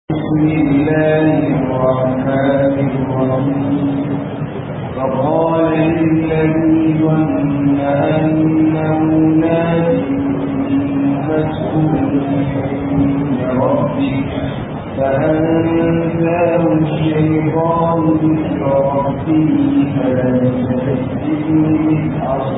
بسم الله الرحمن الرحيم فقال للذي ظن أنه ناج مسؤول عند ربك فأنزاه الشيطان ذكر ربه فلبث في السجن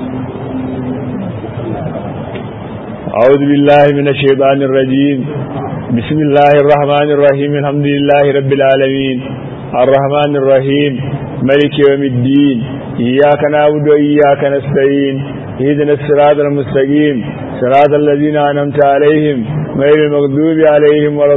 أعوذ بالله من الشيطان الرجيم بسم الله الرحمن الرحيم الحمد لله رب العالمين الرحمن الرحيم ملك يوم الدين إياك نعبد وإياك نستعين اهدنا الصراط المستقيم صراط الذين أنعمت عليهم غير المغضوب عليهم ولا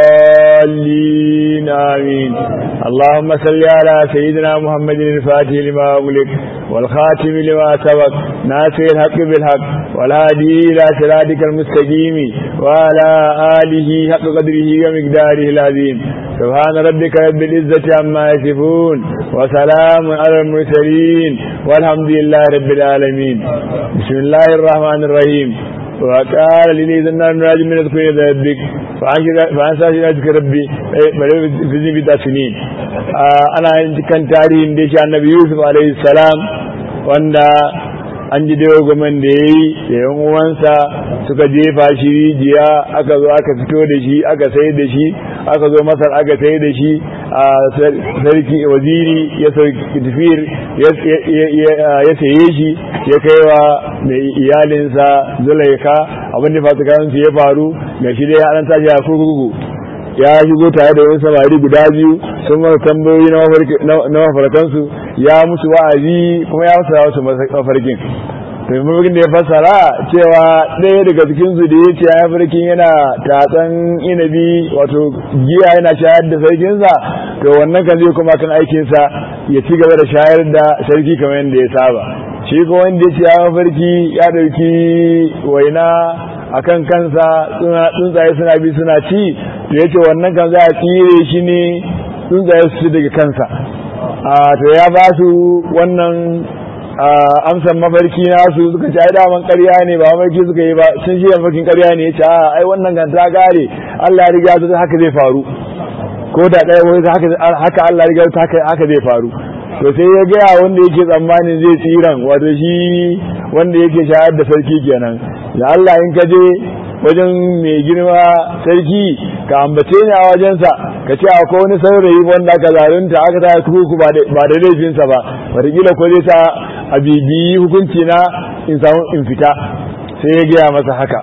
الضالين آمين اللهم صل على سيدنا محمد الفاتح لما أغلق والخاتم لما سبق ناصر الحق بالحق والهادي إلى صراطك المستقيم وعلى آله حق قدره ومقداره العظيم سبحان ربك رب العزة عما يصفون وسلام على المرسلين والحمد لله رب العالمين بسم الله الرحمن الرحيم وقال لي ذنب الراجل من اذكر ربك فأنسى شهادك ربي في ذنب سنين أنا كان تاريخ ديش النبي يوسف عليه السلام wanda an ji dogoman da ya yi da yan uwansa suka jefa shi rijiya aka zo aka fito da shi aka sai da shi aka zo masar aka sai da shi a sarki waziri ya sauki tafiyar ya saye shi ya kai wa mai iyalinsa zulaika abin da fasikansu ya faru ga shi dai an tashi a kurkuku ya shigo tare da wani samari guda biyu sun masa tambayoyi na mafarkansu ya musu wa'azi kuma ya musu wasu mafarkin to mafarkin da ya fassara cewa ɗaya daga cikin su da ya ce ya mafarkin yana tatsan inabi wato giya yana shayar da sarkinsa to wannan kan zai kuma kan aikinsa ya ci gaba da shayar da sarki kamar yadda ya saba shi ko wanda ya ce ya mafarki ya ɗauki waina a kan kansa tsuntsaye suna bi suna ci da ya ce wannan kan za a tsire shi ne tsuntsaye su ci daga kansa to ya ba su wannan amsan mafarki nasu suka ce ai daman ƙarya ne ba mafarki suka yi ba sun shi mafarkin ƙarya ne ya ce a ai wannan kan ta gare Allah ya riga ta haka zai faru ko da ɗaya wani haka Allah ya riga ta haka zai faru to sai ya gaya wanda yake tsammanin zai tsiran wato shi wanda yake shayar da sarki kenan da Allah in ka je wajen mai girma sarki ka ambace ni a wajensa ka ce akwai wani saurayi wanda aka zarunta aka ta kuku ba da laifinsa ba wataƙila ko zai sa a bibiyi hukunci na in samu in fita sai ya gaya masa haka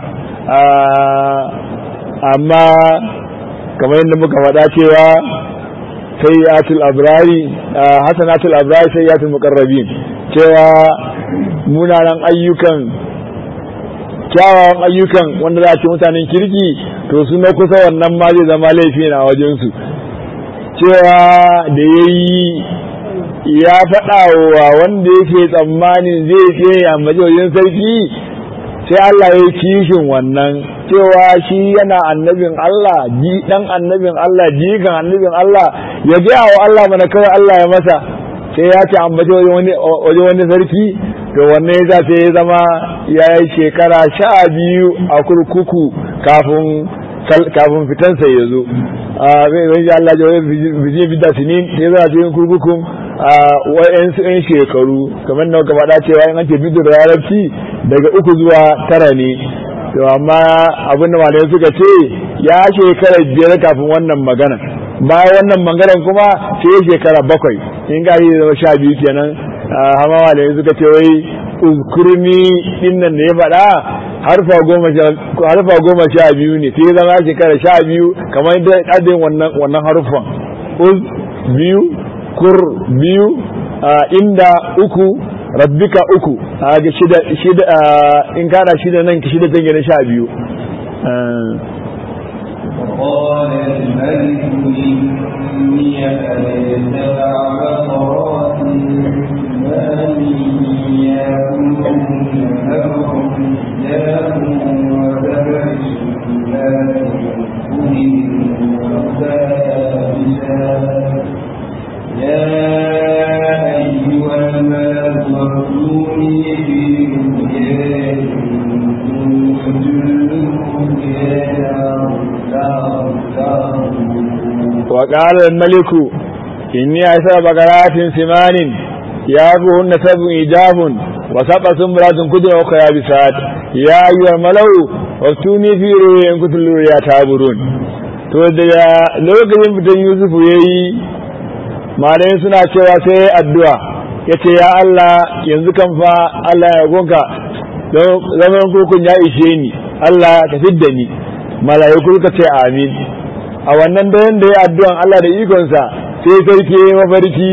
amma kamar yadda muka faɗa cewa sayyatul abrari hasanatul abrari sayyatul muqarrabin cewa munanan ayyukan kyawawan ayyukan wanda za a ce mutanen kirki to su na kusa wannan ma zai zama laifi na wajensu cewa da ya yi ya faɗa wa wanda yake tsammanin zai je a majalisar sarki sai Allah ya yi kishin wannan cewa shi yana annabin Allah ji dan annabin Allah jikan annabin Allah ya gaya wa Allah mana kawai Allah ya masa sai ya ce ambaci wajen wani sarki to wannan ya sai ya zama ya yi shekara sha biyu a kurkuku kafin kafin fitansa ya zo zai ji Allah jawai bijin bida sinin ya zama cikin kurkukun wa'yansu 'yan shekaru kamar da gaba cewa in an ce bidu da larabci daga uku zuwa tara ne to amma abin da malamai suka ce ya shekara biyar kafin wannan magana bayan wannan maganar kuma sai ya shekara bakwai in ga yi zama sha biyu kenan hama malamai suka ce wai uzkurni dinnan da ya faɗa harfa goma sha biyu ne sai zama shekara sha biyu kamar yadda adin wannan wannan harufan uz biyu kur biyu inda uku rabbika uku a ga shida shida in kana shida nan ki shida tangane sha biyu قال الملك إني أجد عبرات ما يا أيها الملك وافتوني في رؤياي wa qala al-maliku inni asra bagaratin simanin yaquhunna sab'un ijabun wa sab'a sumratun kudun wa khayabisat ya ayyuhal malau waktuni fi ru'yan kutul ya taburun to da lokacin fitan Yusuf yayi malai suna cewa sai addu'a yace ya Allah yanzu kan fa Allah ya gonka zaman kurkun ya ishe ni Allah ka fidda ni mala'iku ka ce amin a wannan da yanda ya addu'an Allah da ikonsa sai sarki mafarki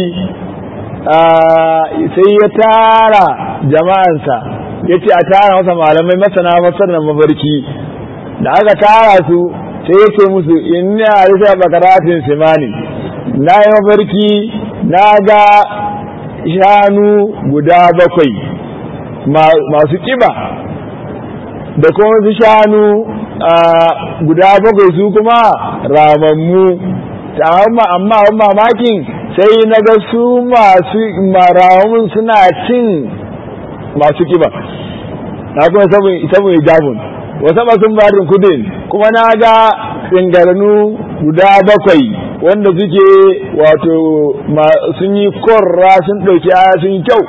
sai ya tara jama'ansa ya ce a tara masa malamai masana masarar mafarki da aka tara su sai ya ce musu ina risa bakaratin simani na yi mafarki na ga shanu guda bakwai masu kiba da kuma su shanu guda bakwai su kuma ramammu ta amma amma mamakin sai na ga su masu maramun suna cin masu kiba na kuma sabon ijabun wasu masu barin kudin kuma na ga tsingarnu guda bakwai wanda suke wato sun yi korra sun ɗauki sun yi kyau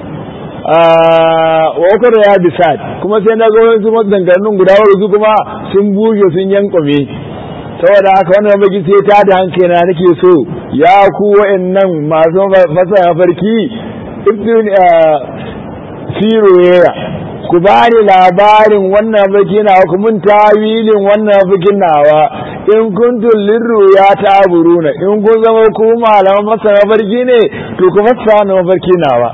wakar ya bisad kuma sai na ga wasu matsangarnun guda bakwai su kuma sun buge sun yankwame saboda haka wannan baki sai ta da hankali na nake so ya ku wa'annan masu masa mafarki ibn siroyeya ku ba ni labarin wannan mafarki na ku mun tawilin wannan mafarkin nawa in kuntum lirru ya taburuna in kun zama ku malaman masa mafarki ne to ku fassa wannan mafarki nawa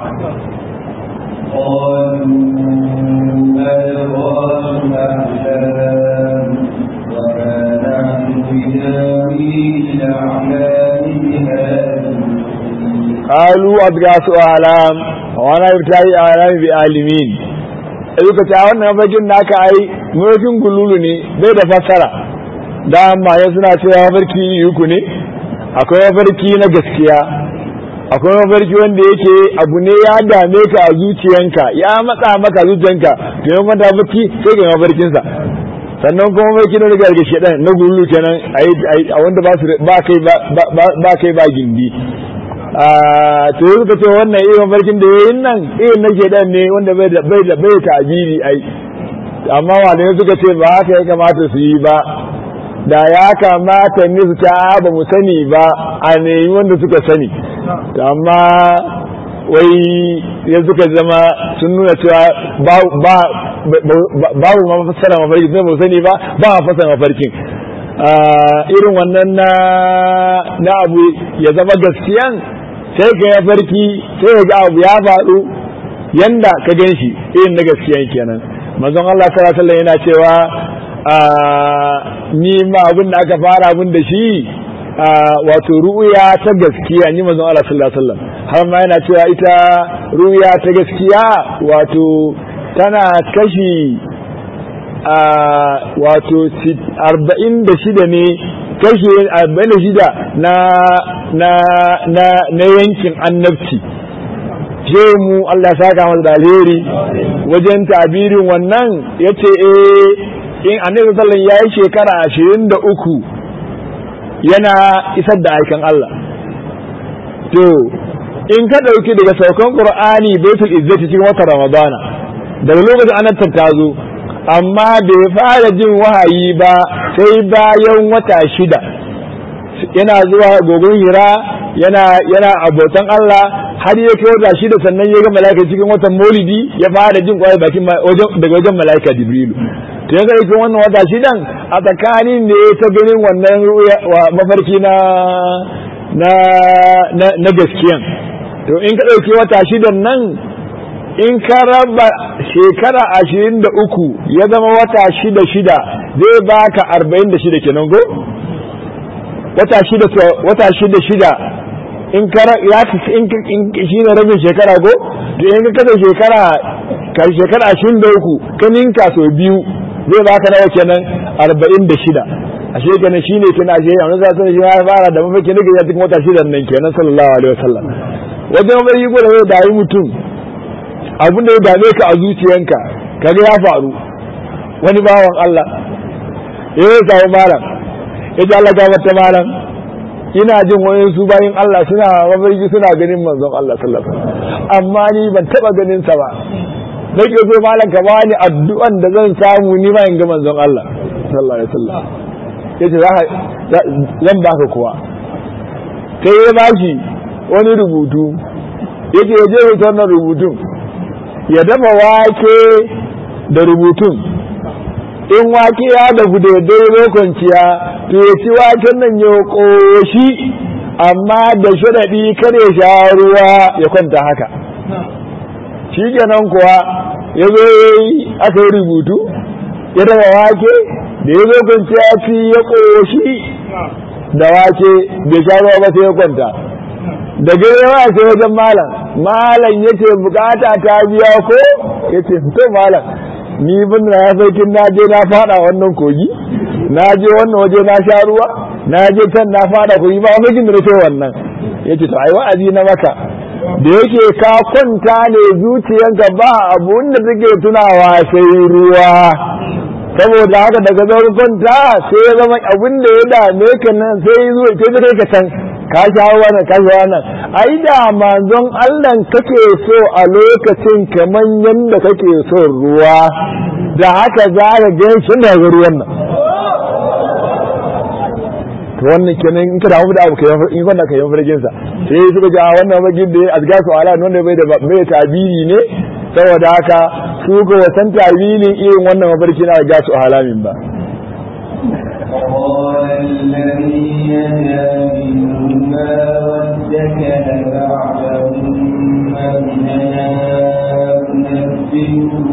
قالوا أضغاث أعلام وانا يبتعي أعلام بعالمين suka ce a wannan mafarkin naka ai mafarkin gululu ne bai da fassara da amma ya suna cewa mafarki uku ne akwai mafarki na gaskiya akwai mafarki wanda yake abu ne ya dame ka a zuciyanka ya matsa maka zuciyanka to yan kwanta mafarki sai ga mafarkinsa sannan kuma mafarki na daga daga shedan na gululu kenan a wanda ba kai ba kai ba gindi to yanzu ka ce wannan irin mafarkin da yayin nan irin na shedan ne wanda bai da bai da bai ta'abiri ai amma malamai suka ce ba haka ya kamata su yi ba da ya kamata ne su ta ba mu sani ba a nemi wanda suka sani amma wai ya suka zama sun nuna cewa babu ma fassara mafarki sai mu sani ba ba a fassara mafarkin irin wannan na abu ya zama gaskiyan sai ka ya farki sai ga abu ya faru yanda ka gan shi irin na gaskiyan kenan manzon Allah sallallahu alaihi yana cewa ni ma abin da aka fara abin da shi wato ru'ya ta gaskiya ni manzon Allah sallallahu alaihi wasallam har ma yana cewa ita ru'ya ta gaskiya wato tana kashi wato arba'in da shida ne kashi arba'in da shida na na na na yankin annabci je mu Allah saka masa da alheri wajen tabirin wannan yace eh in annabi sallallahu alaihi yayi shekara ashirin da uku yana isar da aikan Allah to in ka ɗauki daga saukan qur'ani baitul izzati cikin watan ramadana daga lokacin annabta ta zo amma bai fara jin wahayi ba sai bayan wata shida yana zuwa gogon hira yana yana abotan Allah har ya kai wata shida sannan ya ga mala'ika cikin watan maulidi ya fara jin kwaya bakin daga wajen mala'ika jibrilu to yanzu cikin wannan wata shidan a tsakanin ne ta ganin wannan mafarki na na na gaskiyan to in ka ɗauki wata shidan nan in ka raba shekara ashirin da uku ya zama wata shida shida zai baka arba'in da shida kenan go wata shida wata shida shida in ka ya in shi ne rabin shekara go to in ka kada shekara ka shekara ashirin da uku ka ninka sau biyu zai baka nawa kenan arba'in da shida a shekara shi ne kina ashe yanzu za ta shi ya fara da mafi na gajiya cikin wata shidan nan kenan sallallahu alaihi wasallam wajen mafi gwada zai dayi mutum abin da ya dame ka a zuciyanka kaga ya faru wani bawan Allah ya yi samu malam ya ji Allah gabar ta malam ina jin wani su bayin Allah suna mafarki suna ganin manzon Allah sallallahu alaihi wasallam amma ni ban taba ganin sa ba nake so malam ka bani addu'an da zan samu ni ma in ga manzon Allah sallallahu alaihi wasallam yace zan baka kuwa sai ya bashi wani rubutu yace ya je rubuta wannan rubutun ya dafa wake da rubutun in wake ya dafu da daidai kwanciya to ya ci waken nan ya ƙoshi amma da sharaɗi kar ya sha ruwa ya kwanta haka shi kenan kuwa ya zo aka yi rubutu ya dafa wake da ya zo kwanciya ci ya ƙoshi da wake bai sha ruwa ba sai ya kwanta da gare wa sai wajen malam malam ya ce bukata ta biya ko ya ce to malam ni bin na ya sarkin na je na fada wannan kogi na je wannan waje na sha ruwa na je can na fada kogi ba wani da nake wannan yace to ai wa'azi na maka da yake ka kwanta ne zuciyanka ba abun da take tunawa sai ruwa saboda haka daga zaurin kwanta sai ya zama abin da ya dame ka nan sai zuwa sai kai ka can ka sha wannan ka sha wannan ai da manzon Allah kake so a lokacin kaman yanda kake so ruwa da haka za ka ga shi daga ruwan nan to wannan kenan in ka damu da abu kai in wannan kai farjin sa sai suka ji a wannan bagin da azga su ala wanda bai da bai tabiri ne saboda haka su ga wasan tabirin irin wannan mafarki na ga su halamin ba قال الذي نجا منهما وادكر بعدهما إننا أنبئكم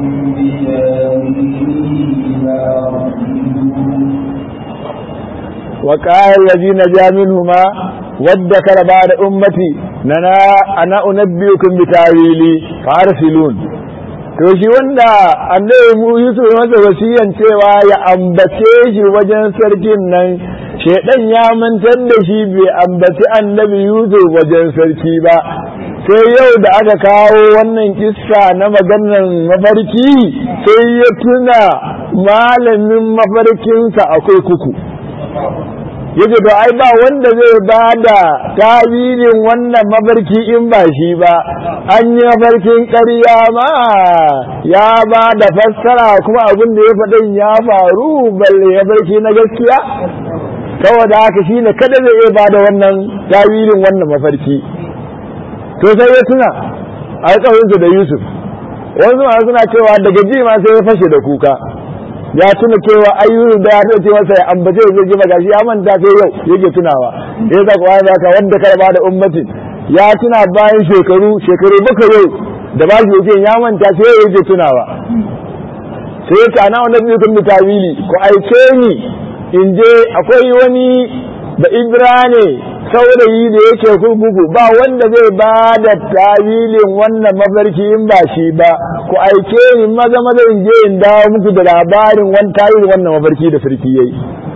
وقال الذي نجا منهما وادكر بعد أمتي ننا أنا أنبئكم بتاويلي فارسلون to shi wanda annabi mu Yusuf masa wasiyan cewa ya ambace shi wajen sarkin nan shedan ya mantar da shi bai ambaci annabi Yusuf wajen sarki ba sai yau da aka kawo wannan kissa na maganar mafarki sai ya tuna malamin mafarkinsa akwai kuku yace to ai ba wanda zai ba da tawilin wannan mafarki in ba shi ba an yi mafarkin ƙarya ma ya ba da fassara kuma abin da ya faɗin ya faru balle mafarki na gaskiya saboda haka shi ne kada zai iya ba da wannan tawilin wannan mafarki to sai ya tuna alƙawarinsa da yusuf wasu ma suna cewa daga ji ma sai ya fashe da kuka ya tuna cewa ayyuru da ya ce masa ya ambace zai ji gashi ya manta sai yau yake tunawa ya sa kuwa ya ka wanda karba da ummatin ya tuna bayan shekaru shekaru baka yau da ba shi yake ya manta sai yau yake tunawa sai ya ta na wannan biyu kun tawili ko aike ni in je akwai wani da ibra ne saurayi da yake kurkuku ba wanda zai ba da tawilin wannan mafarki in ba shi ba ku aike ni maza maza in je in dawo muku da labarin wani tawilin wannan mafarki da sarki yayi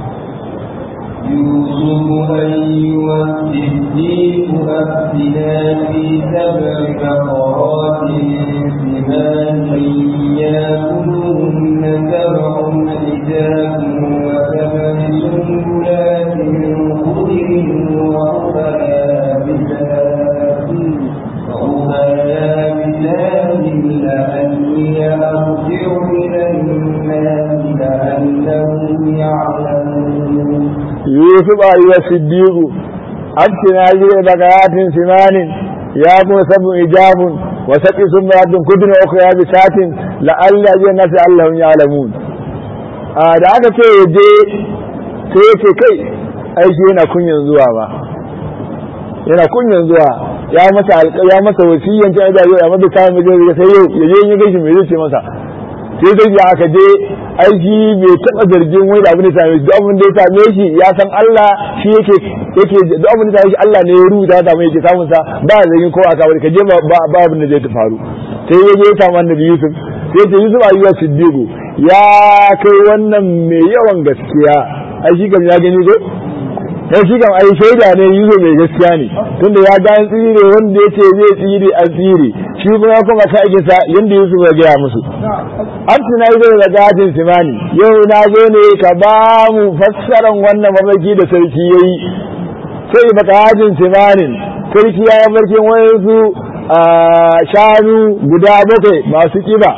يوسف أيها الصديق أفتنا في سبع بقرات سمان يأكلهن سبع حجاب وسبع سنبلات خضر وأخرى يابسات وأخرى يابسات لعلي أرجع إلى الناس لعلهم يعلمون يوسف أيها الصديق أفتنا لي بقرات سمان يأكل سبع حجاب وسقي سنبلات خضر وأخرى يابسات لعل أجل الناس لعلهم يعلمون da aka ce ya je sai ya ce kai aiki yana kunyan zuwa ba yana kunyan zuwa ya masa ya masa wasiyan ta da yau ya masa kayan mijin sai yau ya je ya gaishe mai zai ce masa sai dai ya aka je aiki bai taba zargin wani da abin da same shi duk abin da ya same shi ya san Allah shi yake yake duk abin da same shi Allah ne ya rubuta da mai yake samun sa ba zargin ko aka bari ka je ba ba abin da zai ta faru sai ya je ya samu annabi Yusuf sai ya ce Yusuf ayyuka siddiqu ya kai wannan mai yawan gaskiya ai shi kam ya gani ko sai shi kam ai shaida ne yuzo mai gaskiya ne tunda ya ga tsire wanda yace zai tsire an tsire shi kuma ya kuma ka aikin sa yanda Yusuf ya gaya musu an tuna yi da gadin simani yau na zo ne ka ba mu fassaran wannan mamaki da sarki yayi sai baka hajin simanin sarki ya yi barkin wayansu shanu guda bakwai masu kiba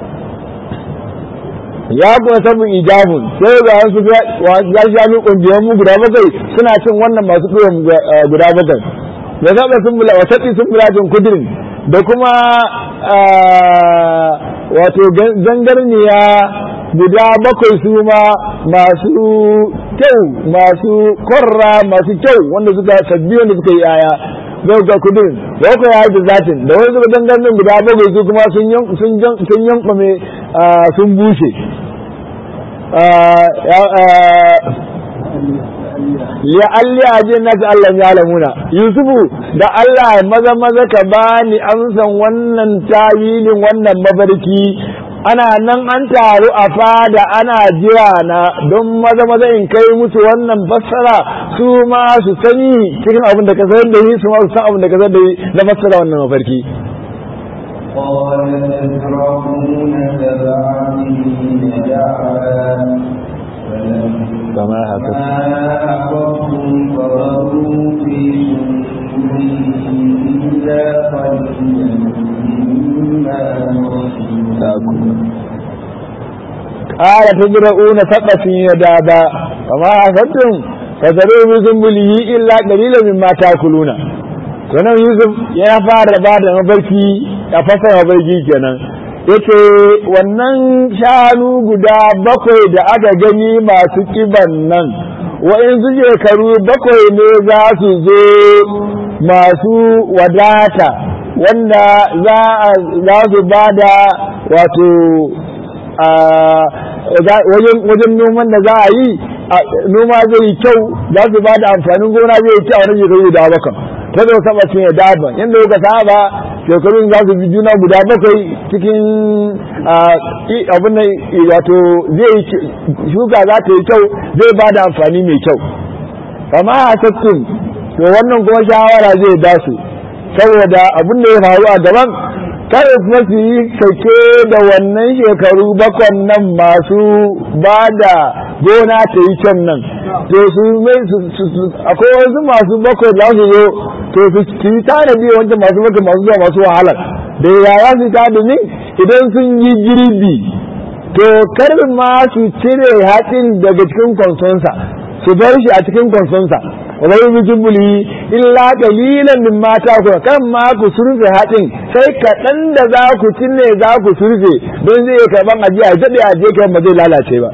ya kuma samun ijabun sai ga wasu ya shanu kungiyan mu guda bakwai suna cin wannan masu kiwon guda bakwai da zaɓa sun bula wa taɗi sun bula jin kudirin da kuma wato zangarniya guda bakwai su ma masu kyau masu korra masu kyau wanda suka sabbi wanda suka yi yaya zai ga kudirin da kuka ya da zatin da wani suka zangarnin guda bakwai su kuma sun yankwame sun bushe ya alli ajin nasu Allah ya lamuna Yusufu da Allah maza maza ka bani amsan wannan tawilin wannan mafarki ana nan an taru a fada ana jira na don maza maza in kai musu wannan fassara su ma su sani cikin abin da ka san da yi su ma su san abin da ka san da yi na fassara wannan mafarki قال تزرعون سبع سنين دعوا كما حكت أحببتم فغروا في سنبله إلا قليلا مما تأكلون قال تزرعون سبع سنين دابا وما أخذتم فزرعوا بسنبله إلا قليلا مما تأكلون sannan yusuf ya fara ba da mafarki a fasar mafarki kenan yace wannan shanu guda bakwai da aka gani masu kiban nan wa'insu shekaru bakwai ne za su zo masu wadata wanda za su ba da wato wajen noman da za a yi noma zai yi kyau za su ba da amfanin gona zai yi kyau a wani shekaru guda bakwai ta zo saba ce ya daban yadda kuka saba shekarun za su bi juna guda bakwai cikin abin da wato zai shuka za ta yi kyau zai ba da amfani mai kyau amma a tattun to wannan kuma shawara zai dasu saboda abin da ya faru a gaban kada kuma su yi sake da wannan shekaru bakwan nan masu ba da gona ta yi can nan to su mai akwai wasu masu bakwai da su zo to su yi tanadi wancan masu bakwai masu zuwa masu wahalar da yaya su ta da idan sun yi girbi to kar ma su cire hatsin daga cikin kwansonsa su bar shi a cikin kwansonsa wa bai bi jubuli illa qalilan min mata ku kan ma ku surfe hatsin sai kaɗan da za ku cinne za ku surfe don zai karban ajiya daɗe aje kan ba zai lalace ba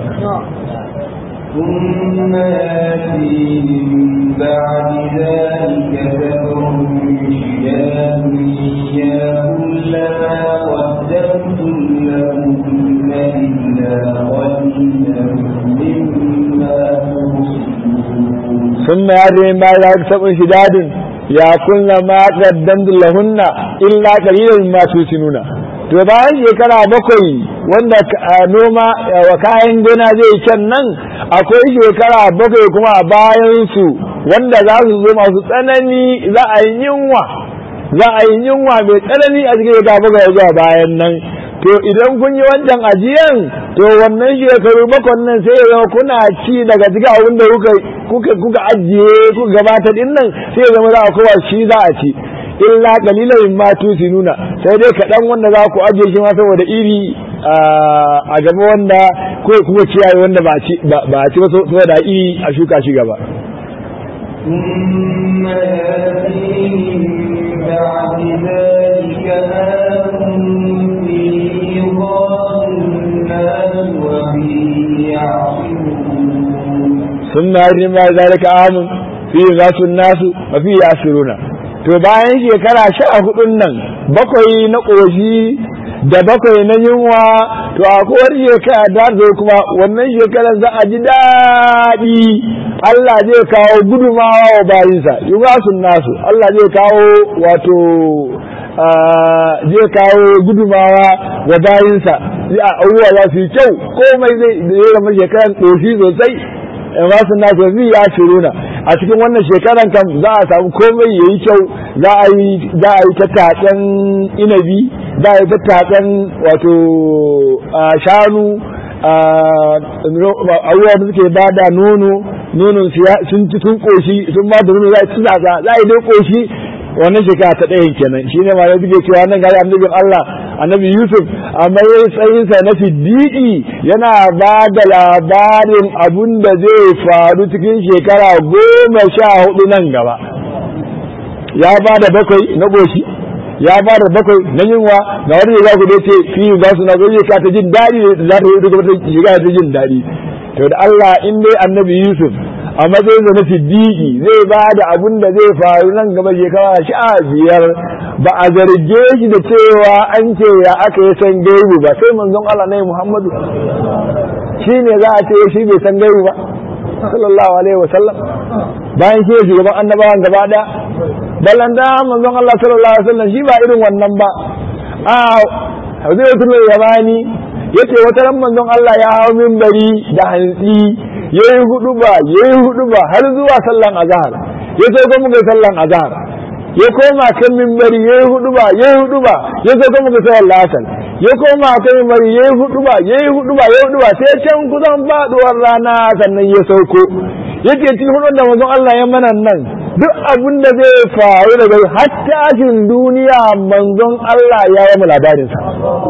ثم يأتي من بعد ذلك سبع شداد يأكل ما قدمتم لهن إلا قليلا مما تحصنون ثم يأتي من بعد ذلك سبع شداد يأكل ما قدمتم لهن إلا قليلا مما تحصنون to bayan shekara bakwai wanda noma wa kayan gona zai can nan akwai shekara bakwai kuma a bayan su wanda za su zo masu tsanani za a yi yunwa za a yi yunwa mai tsanani a cikin shekara bakwai zuwa bayan nan to idan kun yi wancan ajiyan to wannan shekaru bakwai nan sai ya zama kuna ci daga cikin abin da kuka kuka ajiye kuka gabata din nan sai ya zama za a kowa shi za a ci illa qalilan ma nuna sai dai kaɗan wanda za ku ajiye shi ma saboda iri a gaba wanda ko kuma ciyayi wanda ba ci ba ci ba saboda iri a shuka shi gaba ثم يأتي من بعد ذلك آم فيه يغاث الناس وفيه يعصرون ثم يأتي من بعد ذلك آم فيه غاث الناس وفيه يعصرون to bayan shekara sha hudun nan bakwai na ƙoshi da bakwai na yunwa to a kowar shekara da zo kuma wannan shekarar za a ji daɗi Allah zai kawo gudumawa wa bayinsa yugasun nasu Allah zai kawo wato zai kawo gudumawa wa bayinsa a abubuwa za su yi kyau komai zai zama shekarar ƙoshi sosai yugasun nasu zai ya shiruna a cikin wannan shekaran kan za a samu komai ya yi kyau za a yi ta tatsen inabi za a yi ta tatsen wato shanu abubuwa da suke ba da nono nonon sun ci sun koshi sun ba da nono za su za za a yi dai koshi wannan shekara ta ɗayan kenan shi ne ma ya suke cewa nan gari annabin Allah annabi Yusuf a matsayinsa na siddiƙi yana ba da labarin abun da zai faru cikin shekara goma sha hudu nan gaba ya ba da bakwai na goshi ya ba da bakwai na yunwa ga wani za ku dai ce fi ba su na zoye ka ta jin daɗi za ta yi duk wata shiga ta jin daɗi to da Allah in dai annabi Yusuf a matsayin da na siddiƙi zai ba da abun da zai faru nan gaba shekara sha biyar ba a zarge shi da cewa an ce ya aka yi san gaibu ba sai manzon Allah ne Muhammadu shi ne za a ce shi bai san gaibu ba sallallahu alaihi wasallam bayan shi shugaban annabawan gaba daya ballan da manzon Allah sallallahu alaihi wasallam shi ba irin wannan ba a Huzaifatul Yamani yace wata ran manzon Allah ya hawo minbari da hantsi yayi hudu ba yayi hudu ba har zuwa sallan azhar yace ko muka sallan azhar ya koma kan minbari yayi hudu ba yayi hudu ba yace ko muka sallan asal ya koma kan minbari yayi hudu ba yayi hudu ba yayi hudu ba sai can kusan faduwar rana sannan ya sauko yake cikin hudun da manzon Allah ya mana nan duk abin da zai faru daga har tashin duniya manzon Allah ya yi mu labarin sa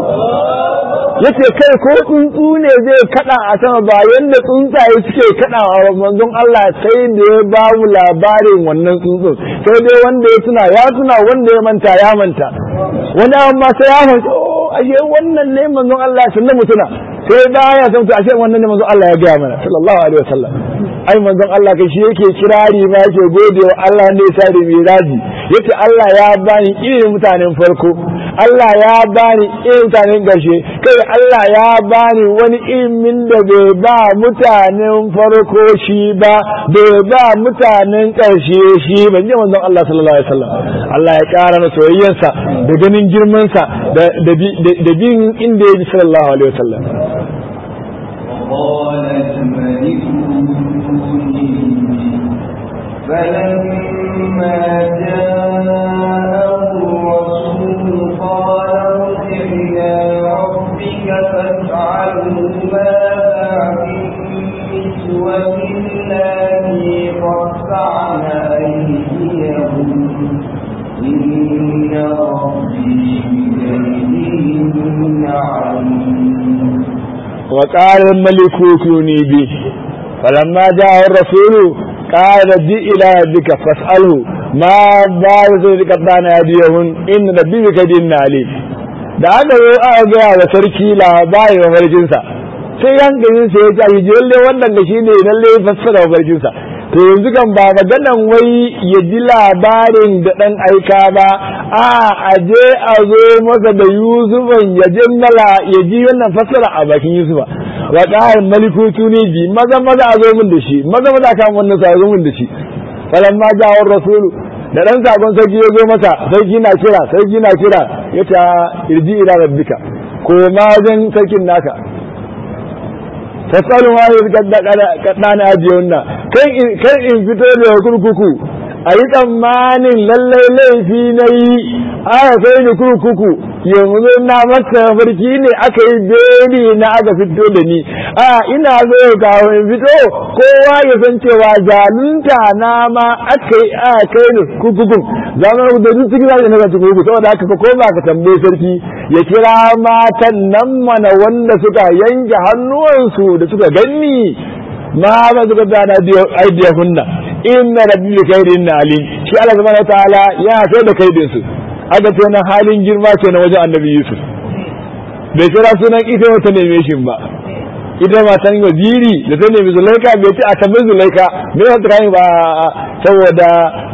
yace kai ko tsuntsu ne zai kada a sama ba yanda tsuntsaye suke kada a manzon Allah sai da ya ba mu labarin wannan tsuntsun sai dai wanda ya tuna ya tuna wanda ya manta ya manta wani amma sai ya manta oh ashe wannan ne manzon Allah sannan mu tuna sai baya san to ashe wannan ne manzon Allah ya ga mana sallallahu alaihi wasallam ai manzon Allah kai shi yake kirari ma yake gode wa Allah ne sa da miraji yace Allah ya bani irin mutanen farko Allah ya bani irin mutanen garshe kai Allah ya bani wani ilimin da bai ba mutanen farko shi ba bai ba mutanen karshe shi ban ji manzon Allah sallallahu alaihi wasallam Allah ya kara na soyayyansa da ganin girmansa da da bin inda ya ji sallallahu alaihi wasallam قال الملك فلما جاءه الرسول قال ارجع إلى ربك فاسأله ماذا بالنسوة اللاتي قطعن أيديهم إن ربي بكيدهن عليم وقال الملك ائتوني به فلما جاء الرسول قال جئ إلى ربك فاسأله ما بال ذلك قطعن أيديهن إن ربي بكيدهن عليم da aka zo aka gaya wa sarki labarin mafarkinsa sai yankanin sa ya ce a lalle wannan da shi ne lalle fassara mafarkinsa to yanzu kan ba maganan wai ya ji labarin da ɗan aika ba a aje a zo masa da yusufan ya ji mala ya ji wannan fassara a bakin yusufa wa ƙarin malikutu ne bi maza maza a zo min da shi maza maza kan wannan sa zo min da shi falamma jawar rasulu da ɗan sakon sarki ya zo masa sarki na kira sarki na kira ya ta irji ila rabbika ko ma wajen sarkin naka fasalu ma yi kaɗana ajiyar nan kan in fito da kurkuku a yi tsammanin lallai laifi na yi aka kai ni kurkuku yanzu na masa farki ne aka yi beli na aka fito da ni a ina zo kawo in fito kowa ya san cewa zalunta na ma aka yi a kai ni kurkukun zama da duk cikin zai na cikin kurkuku saboda haka ko ba ka tambaye sarki ya kira matan nan mana wanda suka yanke hannuwansu da suka ganni ma ba suka dana aidiya hunna inna rabbi bi khairin alim shi Allah subhanahu wataala ya sai da kaidin su aka ce na halin girma ke na wajen annabi Yusuf bai kira sunan ita wata neme shi ba ita matan waziri da ta nemi zulaika bai ce a tambayi zulaika me ya tsaka ba saboda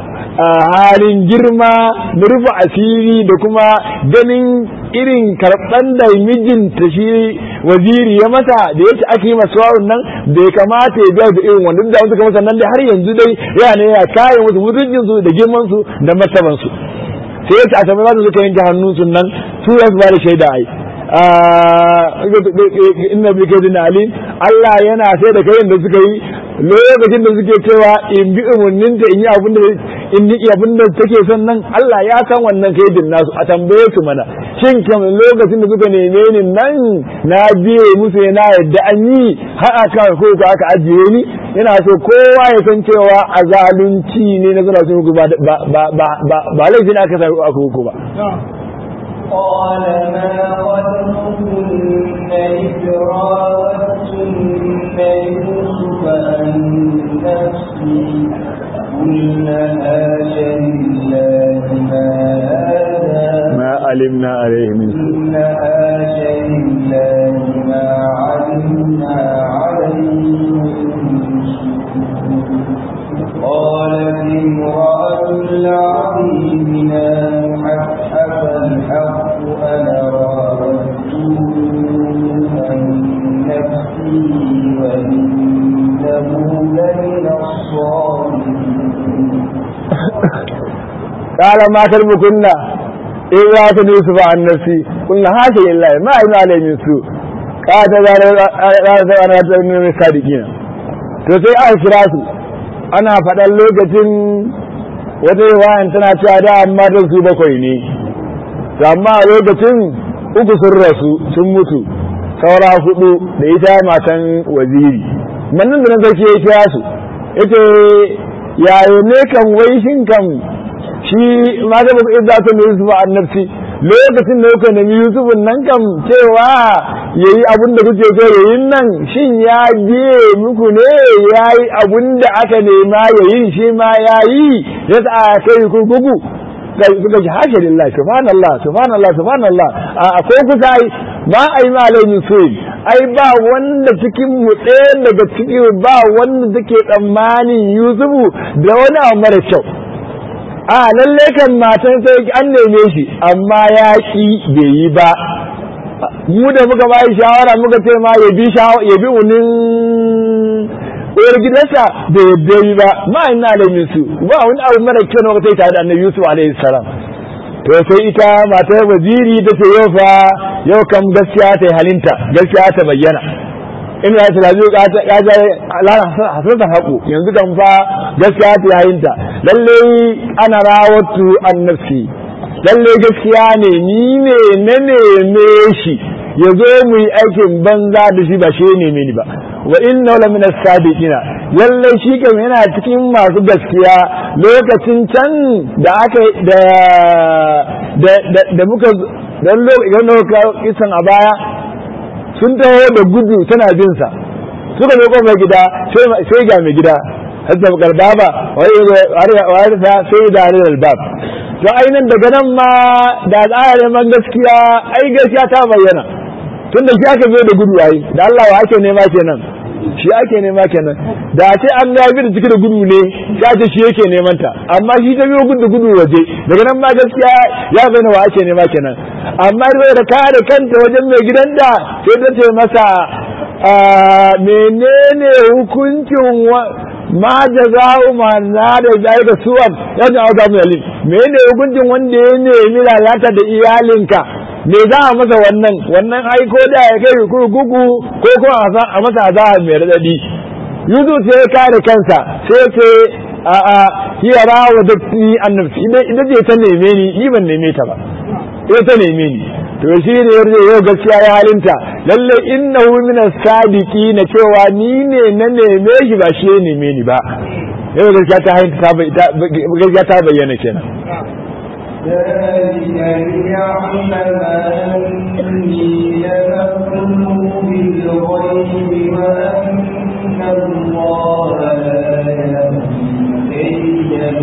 halin girma da rufe asiri da kuma ganin irin karɓan da mijinta shi waziri ya mata da yake ake yi masu wawun nan bai kamata ya biya da irin wanda da suka masa nan dai har yanzu dai yana ne ya kare musu mutuncin su da girman su da martaban su sai yace a tambayi su suka yanke hannun su nan su ya ba da shaida ai inna bi kaidin alim Allah yana sai da kayan da suka yi lokacin da suke cewa in bi umarninta in yi abin da in ni abin da take son nan Allah ya san wannan kaidin nasu a tambaye su mana shin kam lokacin da suka neme ni nan na biye musu na yadda an yi har aka ko aka ajiye ni ina so kowa ya san cewa a zalunci ne na zana su ba ba ba ba laifin aka sa aka huku ba قال ما خلقكن إذ راوتن يوسف عن نفسي قلنا هاش لله ما هذا ما علمنا عليه من سوء قلنا هاش لله ما علمنا عليه من سوء قالت امرأة العظيم نام حتى الحق أنا راودته عن نفسي وإنه لمن الصالحين قال ما كلمكن إذا يوسف عن نفسي قلنا هذا لله ما علمنا عليه من سوء قال ذلك أنا من الصادقين to sai aka kira su ana faɗan lokacin wata riwayan tana cewa da amma don su bakwai ne to amma a lokacin uku sun rasu sun mutu saura hudu da ita matan waziri mannan da na sarki ya kira su ita yayo ne kan wai shin kan shi ma da ba za ta ne Yusuf annabci lokacin da kuka nemi Yusuf nan kam cewa yayi abin da kuke so yayin nan shin ya biye muku ne yayi abin da aka nema yayin shi ma yayi ya ta kai kurkuku suka ji hashe lillahi subhanallah subhanallah subhanallah a akwai kusa ai ba ai ma alaihi suin ai ba wanda cikin mu ɗaya daga cikin ba wanda take tsammanin Yusufu da wani abu mara kyau a lalle kan matan sai an neme shi amma ya ki bai yi ba mu da muka bayi shawara muka ce ma ya bi ya bi unin uwar gidansa da yadda yi ba ma ina da su ba wani abu mara kyau na wata tare da annabi Yusuf alaihi salam to sai ita matar waziri ta ce yau fa yau kam gaskiya ta yi halinta gaskiya ta bayyana in ya tsara zai ka ga lana hasratan haƙu yanzu kan fa gaskiya ta yayin ta lalle ana rawatu annafsi lalle gaskiya ne ni ne na neme shi ya zo mu yi aikin banza da shi ba shi ne ni ba wa inna la min as-sadiqina lalle shi kan yana cikin masu gaskiya lokacin can da aka da da muka dan lokacin kisan a baya sun taho da gudu tana bin sa suka zo kofar gida sai ga mai gida hatta garba ba wai ta sai da harin albab to ainihin daga nan ma da tsara man gaskiya ai gaskiya ta bayyana tun da shi aka zo da gudu ai da Allah wa ake nema kenan shi ake nema kenan da ce an ya bi da ciki da gudu ne sai ce shi yake neman ta amma shi ta biyo gudu gudu waje daga nan ma gaskiya ya bayyana wa ake nema kenan amma da kare kanta wajen mai gidan da sai ta ce masa menene hukuncin ma jaza'u ma na da zalika suwan ya ji auka mu yalin menene hukuncin wanda ya nemi lalata da iyalinka me za a masa wannan wannan ai ko da ya kai kurkuku ko ko a masa azaba mai radadi yuzu sai ya kare kansa sai ce a a hiya rawa da ni annabi idan je ta neme ni ni ban neme ta ba ita ta neme ni to shi ne yarda yau gaskiya ya halinta lalle innahu min as-sadiqi na cewa ni ne na neme shi ba shi ya neme ni ba yau gaskiya ta halinta gaskiya ta bayyana kenan ذلك ليعلم أني لمكن بالغيب وأن الله لا يهدي كيد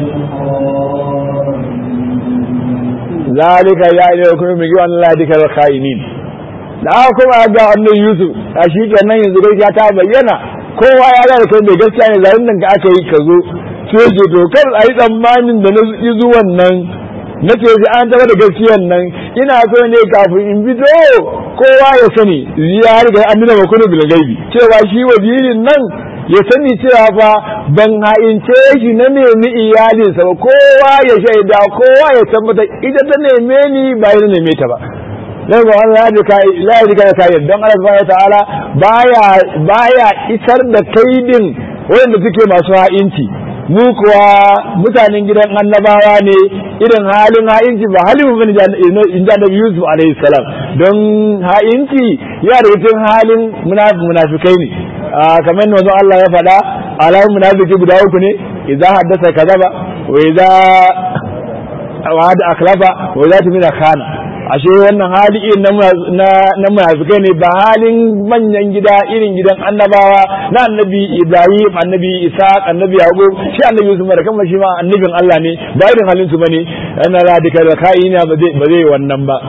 ذلك ya ne kuma mai yiwa Allah dika da khainin da aka kuma ga wannan Yusuf a shi kenan yanzu gaskiya ta bayyana kowa ya ga kai mai gaskiya ne zarin nan ga aka yi ka zo sai ce to kar a yi tsammanin da na yi zuwan nan na ce ji an taba da gaskiyan nan ina so ne kafin in fito kowa ya sani ya riga an nuna makonu bil gaibi cewa shi wazirin nan ya sani cewa fa ban ha'ince shi na nemi iyalinsa ba kowa ya shaida kowa ya tabbata ita ta neme ni ba ya neme ta ba dan ga Allah ya ka la ya ka kai don Allah subhanahu ta'ala baya baya isar da kaidin wanda suke masu ha'inci mu kuwa mutanen gidan annabawa ne irin halin ha'inci ba halin mu bane in ji annabi Yusuf alaihi salam don ha'inci ya da cikin halin munafikai ne kamar yadda wanzu Allah ya faɗa alamun munafiki guda uku ne idza haddasa kazaba wa idza wa'ada akhlafa wa idza tumina khana ashe wannan hali irin na munafikai ne ba halin manyan gida irin gidan annabawa na annabi ibrahim annabi isaac annabi yaqub shi annabi yusuf da kuma shi ma annabin allah ne ba irin halin su bane ana radika da kai ne ba zai ba zai wannan ba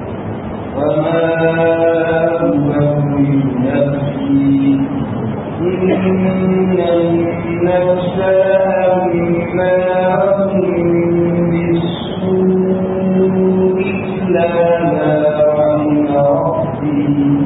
إن النفس لأمارة بالسوء إلا ما رحم ربي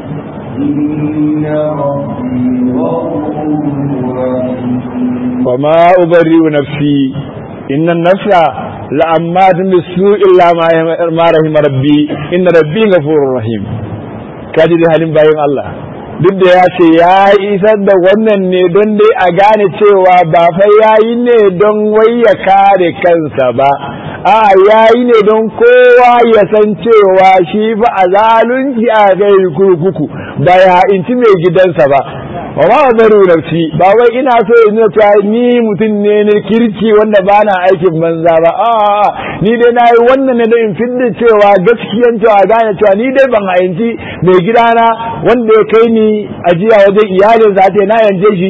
إن ربي غفور رحيم وما أبرئ نفسي إن النفس لأمات بالسوء إلا ما رحم ربي إن ربي غفور رحيم kaji da halin bayan Allah duk da ya ce ya isar da wannan ne don dai a gane cewa ba fa yayi ne don wai ya kare kansa ba a yayi ne don kowa ya san cewa shi fa a zalunci a kai kurkuku ba ya inci mai gidansa ba wa ma zaru nafsi ba wai ina so in ta ni mutum ne na kirki wanda ba na aikin banza ba a ni dai na yi wannan ne don in fidda cewa gaskiyan cewa gane cewa ni dai ban hayanci mai gidana wanda ya kai ni ajiya wajen iyalinsa ta na yanje shi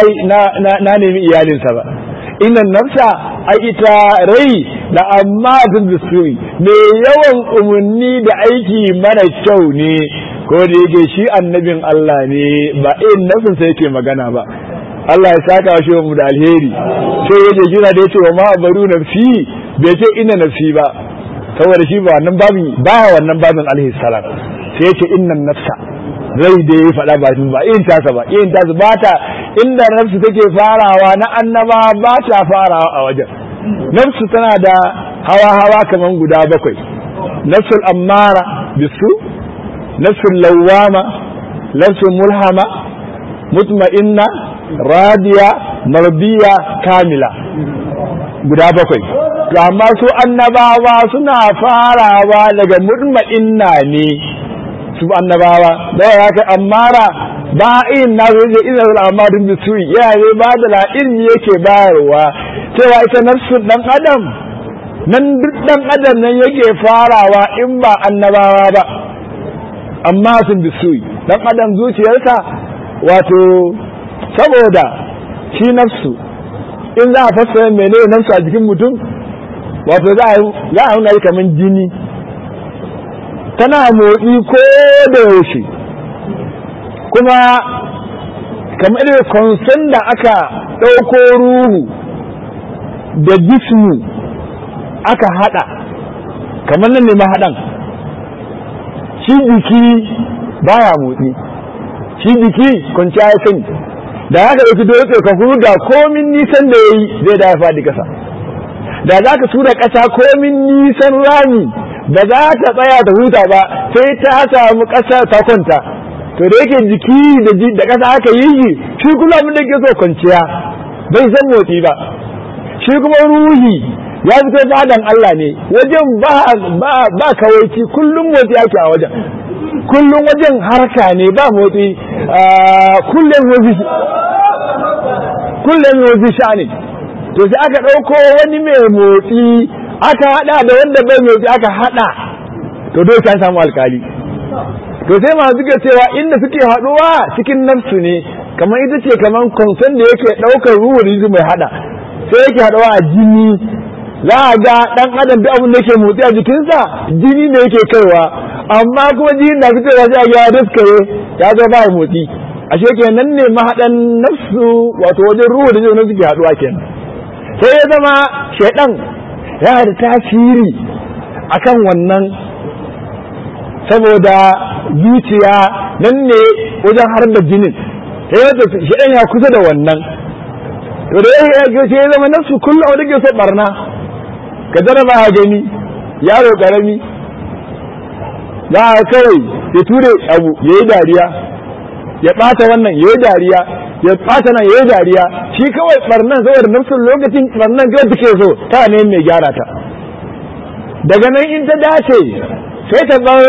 na nemi iyalinsa ba innan nafsa a ita rai da amma tun bisuri mai yawan umarni da aiki mara kyau ne ko da yake shi annabin Allah ne ba irin nafsin sa yake magana ba Allah ya saka shi mu da alheri sai yaje jira da yace wa ma baru nafsi bai ce inna nafsi ba saboda shi ba wannan babin baya wannan babin alaihi salam sai yace innan nafsa rai da ya faɗa ba shi ba irin tasa ba irin tasa ba ta inda nafsu take farawa na annaba ba ta farawa a wajen nafsu tana da hawa hawa kaman guda bakwai nafsul ammara bisu nafsul lawama nafsul mulhama mutma'inna radiya mardiya kamila guda bakwai amma su annabawa suna farawa daga mutma'inna ne su annabawa da ya kai ammara ba in na zo je ina da amarin bisuri ya ne ba da la ilmi yake bayarwa cewa ita nafsu dan adam nan duk dan adam nan yake farawa in ba annabawa ba amma sun bisuri dan adam zuciyarsa wato saboda shi nafsu in za a fassara menene nafsu a jikin mutum wato za a nuna kamar jini tana motsi ko da yaushe kuma kamar da konson da aka ɗauko ruhu da jismu aka haɗa kamar nan ne mahaɗan shi jiki baya motsi shi jiki kwanciya ya sani da haka ɗauki dole ka da komin nisan da ya yi zai da ya faɗi ƙasa da za ka tura ƙasa komin nisan rami ba za ta tsaya ta huta ba sai ta samu ƙasa ta kwanta to da yake jiki da ƙasa aka yi shi shi kuma abin da ke so kwanciya bai san motsi ba shi kuma ruhi ya fito fadan Allah ne wajen ba ba ba kawaici kullum motsi ake a wajen kullum wajen harka ne ba motsi kullum motsi kullum motsi sha'ani to sai aka ɗauko wani mai motsi aka hada da wanda bai mai aka hada to dole sai samu alkali to sai ma suka cewa inda suke haduwa cikin nafsu ne kamar ita ce kamar konson da yake daukar ruwan rizu mai hada sai yake haduwa a jini za a ga dan adam duk abin da yake motsi a jikinsa jini ne yake kaiwa amma kuma jini da suke waje a ya daskare ya zo ba motsi ashe kenan ne mahadan nafsu wato wajen ruwan rizu ne suke haduwa kenan sai ya zama shaidan yana da tasiri akan wannan saboda zuciya nan ne wajen har da jinin sai yadda shi ya kusa da wannan to da ya ce ya zama nafsu kullum wanda ke so barna ka jaraba a gani yaro karami za a kawai ya ture abu ya yi dariya ya ɓata wannan ya yi dariya ya ɓata nan ya yi dariya shi kawai barnan saboda nafsun lokacin barnan kawai take so ta ne mai gyara ta daga nan in ta dace sai ta bar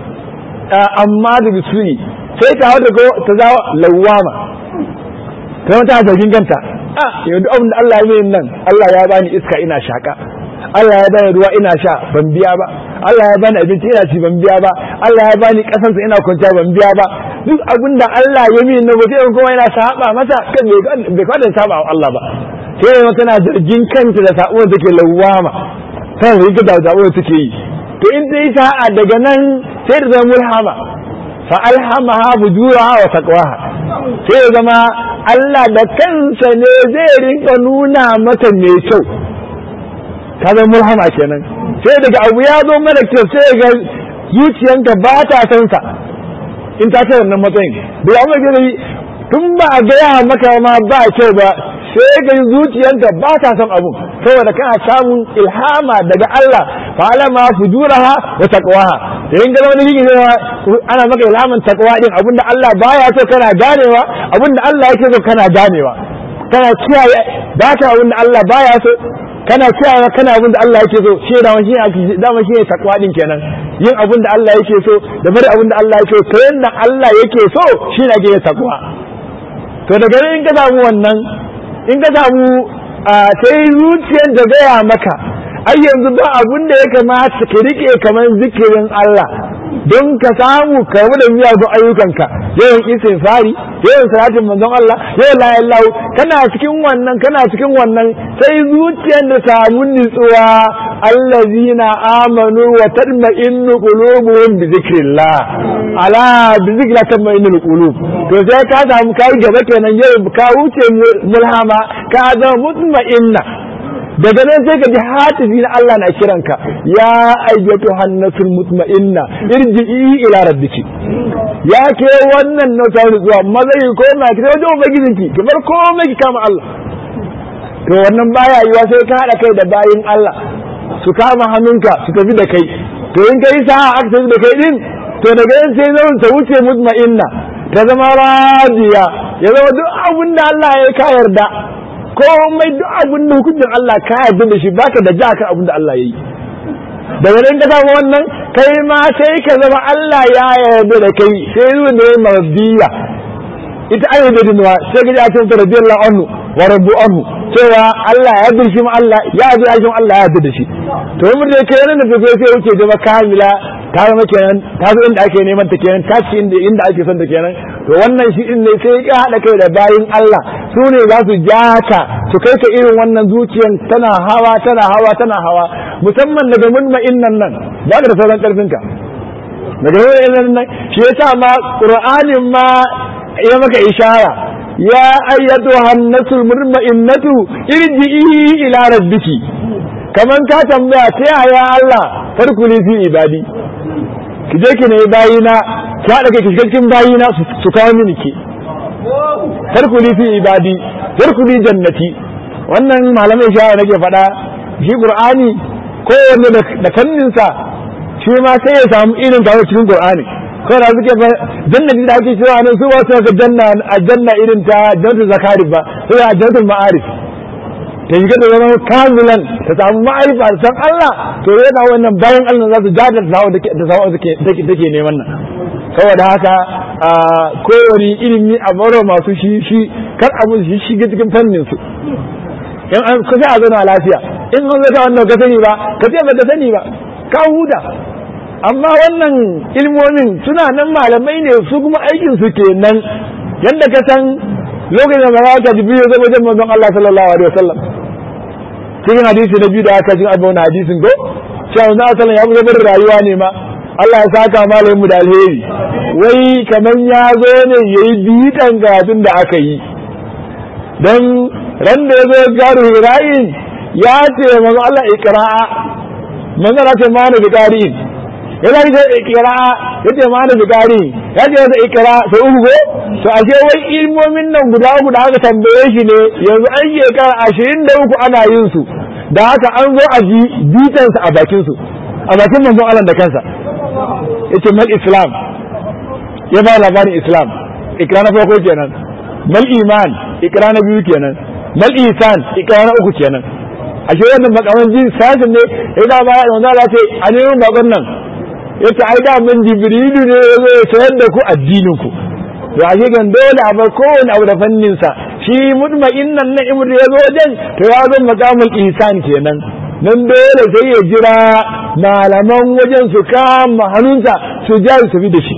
amma da bisuni sai ta hau da ta zawo lawama ta wata zargin kanta a yanzu abin da Allah ya yi nan Allah ya bani iska ina shaka Allah ya bani ruwa ina sha ban biya ba Allah ya bani abinci ina ci ban biya ba Allah ya bani kasansa ina kwanciya ban biya ba duk abin da Allah ya min na gobe kuma yana saba masa kan bai kwada saba wa Allah ba sai yana tana zargin kanta da sabo da take lawama tana zargin da sabo da take yi to in ta yi sa'a daga nan sai da zama mulhama fa alhamaha fujuraha wa taqwaha sai ya zama Allah da kansa ne zai rinka nuna mata mai kyau ta zama mulhama kenan sai daga abu ya zo mana kyau sai ga zuciyanka ba ta san sa in ta kai wannan matsayin da amma ga tun ba a gaya maka ma ba kyau ba sai ga zuciyanka ba ta son abu saboda kana samun ilhama daga Allah fa alama fujuraha wa taqwaha da in ga wani yake ana maka ilhaman taqwa din abinda Allah baya so kana ganewa abinda Allah yake so kana ganewa kana kiyaye ba ta abinda Allah baya so kana kiyaye kana abinda Allah yake so shi da wani shi da wani shi taqwa din kenan yin abinda Allah yake so da bari abinda Allah yake so kayan da Allah yake so shi ne ake taqwa to daga in ka samu wannan in ka samu sai zuciyar da gaya maka ai yanzu ba abun da ya kamata ka rike kamar zikirin Allah don ka samu ka da miyagun ayyukanka yawan istighfari yawan salatin manzon Allah yawan la ilaha kana cikin wannan kana cikin wannan sai zuciyar da samu nutsuwa allazina amanu wa tatma'innu qulubuhum bi zikrillah ala bi zikrillah tatma'innul qulub to sai ka samu kai gaba kenan yau ka wuce mulhama ka zama mutma'inna daga nan sai ka ji hatifi na Allah na kiranka ya ayyatu hannatul mutma'inna irji'i ila rabbiki ya ke wannan na sauri zuwa mazai ko na ki wajen ubangijinki ki bar komai ki kama Allah to wannan baya yiwa sai ka hada kai da bayin Allah su kama hannunka su tafi da kai to in kai sa'a aka tafi da kai din to daga nan sai zama ta wuce mutma'inna ta zama radiya ya zama duk abin da Allah ya ka yarda komai duk abin da hukuncin Allah ka yarda da shi baka da ja kan abin da Allah ya yi daga nan ka samu wannan kai ma sai ka zama Allah ya yarda da kai sai zuwa ne marbiya ita ayi da dinwa sai ka ji a cikin radiyallahu anhu wa rabbu anhu cewa Allah ya yarda shi ma Allah ya yarda shi Allah ya yarda da shi to mun da kai nan da sai wuce zama kamila ta zama kenan ta zo inda ake neman ta kenan ta ci inda inda ake son ta kenan to wannan shi din ne sai ka hada kai da bayin Allah su ne za su ja ka su kai ka irin wannan zuciyan tana hawa tana hawa tana hawa musamman daga munma'innan nan ba ka da sauran karfin ka daga munma'innan nan shi yasa ma qur'anin ma ya maka ishara ya ayyatu hannatul murma'innatu irji'i ila rabbiki kaman ka tambaya ta yaya Allah farkuli fi ibadi ki je ki ne bayina ki haɗa kai ki shiga cikin bayina su kawo mini ki farkuli fi ibadi farkuli jannati wannan malamai shawara nake faɗa shi qur'ani kowanne da kanninsa shi ma sai ya samu irin kawo cikin qur'ani kawai da suke fa jannati da ake cewa nan su ba su ga janna a janna irin ta jannatul zakari ba sai a jannatul ma'arif ta shiga da zama kamilan ta samu ma'arifa da san Allah to yana wannan bayan Allah za su jada da sawa da take neman nan saboda haka kowane ilimi a baro masu shi shi kar abu shi shiga cikin fannin su in an kusa a zauna lafiya in an zata wannan ka sani ba ka ce ba ka sani ba ka huda amma wannan ilmomin suna nan malamai ne su kuma aikin su kenan yadda ka san lokacin da malaka jibril ya zo wajen manzon Allah sallallahu alaihi wasallam cikin hadisi na biyu da aka jin abu na hadisin go cewa manzon Allah sallallahu ya bar rayuwa ne ma Allah ya saka malamin mu da alheri wai kaman ya zo ne yayi bitan gadin da aka yi dan ran da ya zo garu hirayin ya ce manzon Allah iqra'a manzon Allah ce ma da qari'in ya zai ce ikira ya ce ma da bukari ya ce da ikira sai uku go to ashe wai ilmomin nan guda guda aka tambaye shi ne yanzu an shekara ashirin da uku ana yin su da haka an zo a ji bitansa a bakin su a bakin manzon Allah da kansa yace mal islam ya ba labarin islam ikra na farko kenan mal iman ikra na biyu kenan mal isan ikawa na uku kenan ashe wannan makaman jin sasin ne idan ba ya wanda Allah ce a neman bakon nan yace ai da mun jibrilu ne ya zo ya sayar da ku addinin ku to ashe gan dole a bar kowane abu da fannin sa shi mutma'innan na imru ya zo wajen to ya zo makamul ihsan kenan nan dole sai ya jira malaman wajen su kama hannunsa su ja su tafi da shi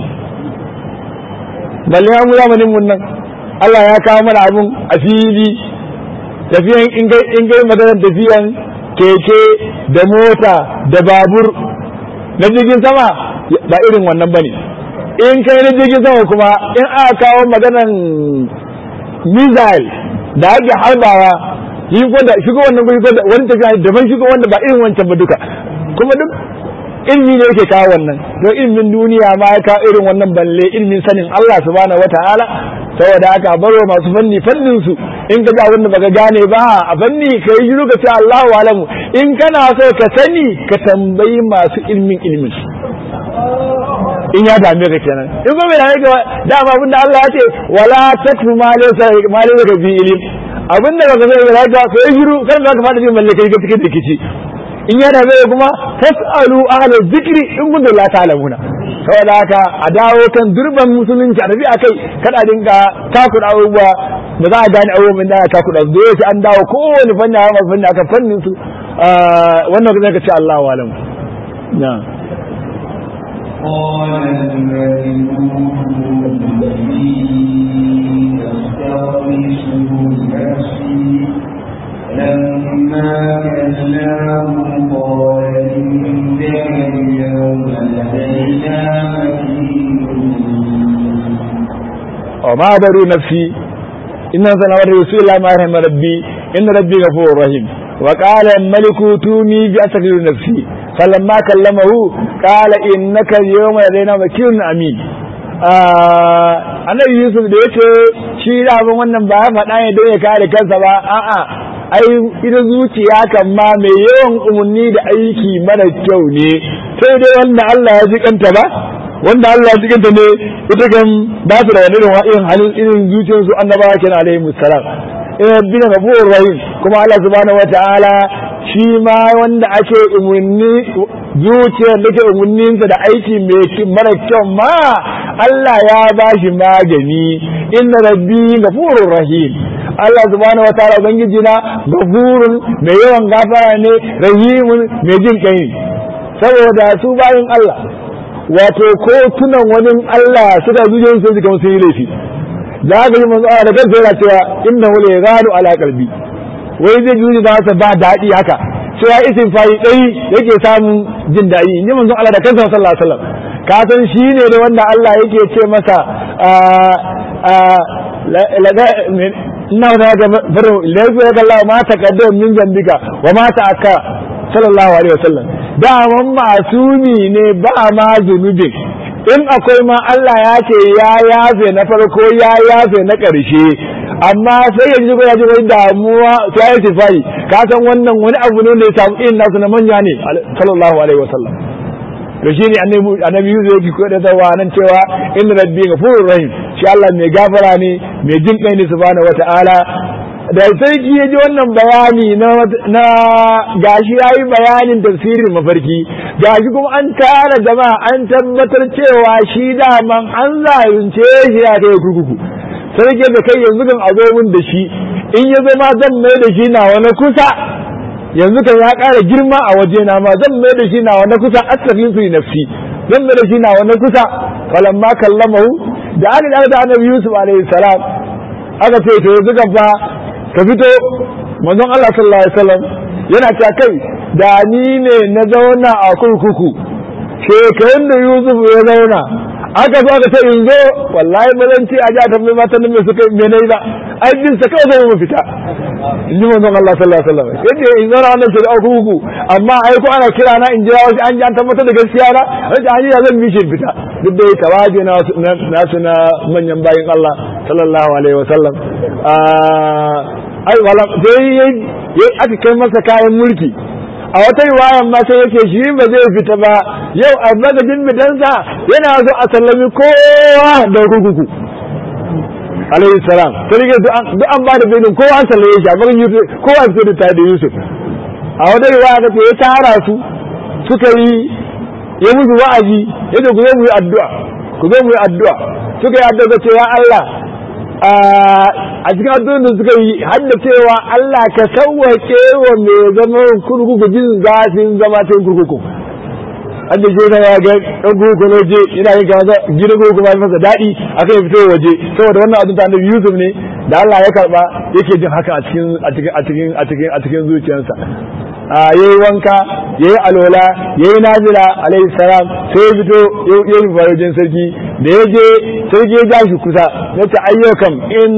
balle mu zamanin mun nan Allah ya kawo mana abun a fili tafiyan in gai maganar tafiyan keke da mota da babur na jirgin sama ba irin wannan bane in kai na jirgin sama kuma in aka kawo maganar missile da ake harbawa yi da shigo wannan guri ko wani tafiya daban shigo wanda ba irin wancan ba duka kuma duk ilmi ne yake kawo wannan to ilmin duniya ma ya kawo irin wannan balle ilmin sanin Allah subhanahu wataala saboda haka baro masu fanni fannin su in ka ga abin da baka gane ba a fanni ka yi shiru ka ce Allahu alamu in kana so ka sani ka tambayi masu ilmin ilmin in ya dame ka kenan in ko bai dame ka dama abin da Allah ya ce wala takfu ma laysa ma laysa bi ilm abin da baka sani ka ka yi shiru kan ka fada jin malle kai ka fike da kici in ya dame kuma fasalu ahla zikri in kuntum la ta'lamuna saboda haka a dawo kan durban musulunci a tafi akai kada dinga takuda abubuwa ba za a gane abubuwan da aka takuda su dole an dawo kowane fanni a fanni aka fannin su wannan kuma ka ce Allahu alam na قال الملك إني أستغفر نفسي لما كلاه قال إنك اليوم لدينا وما بروا نفسي إن سنة رسول الله ما رحم ربي إن ربي غفور رحيم وقال الملك تومي بأسكر نفسي فلما كلمه قال إنك اليوم لدينا مكين أمين annabi Yusuf da yace shi da abin wannan ba ya faɗa ne don ya kare kansa ba a'a ai ita zuciya kan ma mai yawan umarni da aiki mara kyau ne sai dai wanda Allah ya ji kanta ba wanda Allah ya ji kanta ne ita kan ba su da wani irin irin halin irin zuciyar su annabawa kenan alaihi musallam in rabbina ghafurur rahim kuma Allah subhanahu wataala shi ma wanda ake umarni zuciyar da ke umarninsa da aiki mai mara kyau ma Allah ya ba shi magani inna rabbi ghafurur rahim Allah subhanahu wa ta'ala ubangiji na gafurun mai yawan gafara ne rahimun mai jin kai saboda su bayin Allah wato ko tunan wani Allah suka zuciya su suka sun yi laifi za ka yi manzo da kansa yana cewa innahu la yaghadu ala qalbi wai zai juri ba sa ba daɗi haka cewa isin fayi ɗai yake samun jin daɗi in ji manzon Allah da kansa sallallahu alaihi wasallam ka san shi ne da wanda Allah yake ce masa ina da ga farin lafi ya kalla ma taqaddam min zambika wa ma ta'akka sallallahu alaihi wasallam da man masumi ne ba ma zunubin in akwai ma Allah ya ce ya yafe na farko ya yafe na ƙarshe amma sai yanzu ko ya ji wani damuwa ta yi tifai ka san wannan wani abu ne da ya samu irin nasu na manya ne sallallahu alaihi wasallam to shi ne annabi yusuf yake koyar da wa nan cewa inna rabbi ghafurur rahim shi Allah mai gafara ne mai jin kai ne subhanahu wataala da sarki ya ji wannan bayani na gashi ya yi bayanin tafsirin mafarki gashi kuma an tara jama'a an tabbatar cewa shi daman an zalunce shi ya kai kurkuku sarki da kai yanzu kan a zo min da shi in ya zama zan mai da shi na wani kusa yanzu kan ya ƙara girma a waje na ma zan mai da shi na wani kusa asafin su nafsi zan mai da shi na wani kusa falamma kallamahu da aka da annabi yusuf alaihi salam aka ce to yanzu kan fa ka fito manzon Allah sallallahu alaihi wasallam yana ta kai da ni ne na zauna a kurkuku shekarun da Yusuf ya zauna aka zo aka ce in zo wallahi ba zan ce a ji a tambayi matan nan me suka me nayi ba ai bin sa kawai zai mu fita in ji manzon Allah sallallahu alaihi wasallam yace in zauna wannan ce a kurkuku amma ai ko ana kira na in jira wasu an ji an tabbatar da gaskiya na yace an yi zan mishi fita duk da tawaje na nasu na manyan bayin Allah sallallahu alaihi wasallam ai wala sai yayi aka kai masa kayan mulki a wata riwayan ma sai yake shi ba zai fita ba yau a magajin bidansa yana zo a sallami kowa da kurkuku alaihi salam sai rike duk an ba da belin kowa an sallaye shi amma Yusuf kowa fito da tare da Yusuf a wata riwaya ta ce ya tara su suka yi ya musu wa'azi ya ce ku zo mu yi addu'a ku zo mu yi addu'a suka yi addu'a ce ya Allah a cikin addu'o'in da suka yi hadda cewa Allah ka sauwake wa mai zama kurkuku jin zafin zama cikin kurkuku an da shekara ya ga ɗan kurkuku na waje yana yin kama gidan kurkuku ma masa daɗi aka yi fito waje saboda wannan addu'a annabi Yusuf ne da Allah ya karba yake jin haka a cikin a cikin a cikin a cikin a cikin zuciyarsa a yayi wanka yayi alola yayi nazila alayhi salam sai ya fito ya yi farajin sarki da ya je sarki ya ja shi kusa ya ce ayyukan in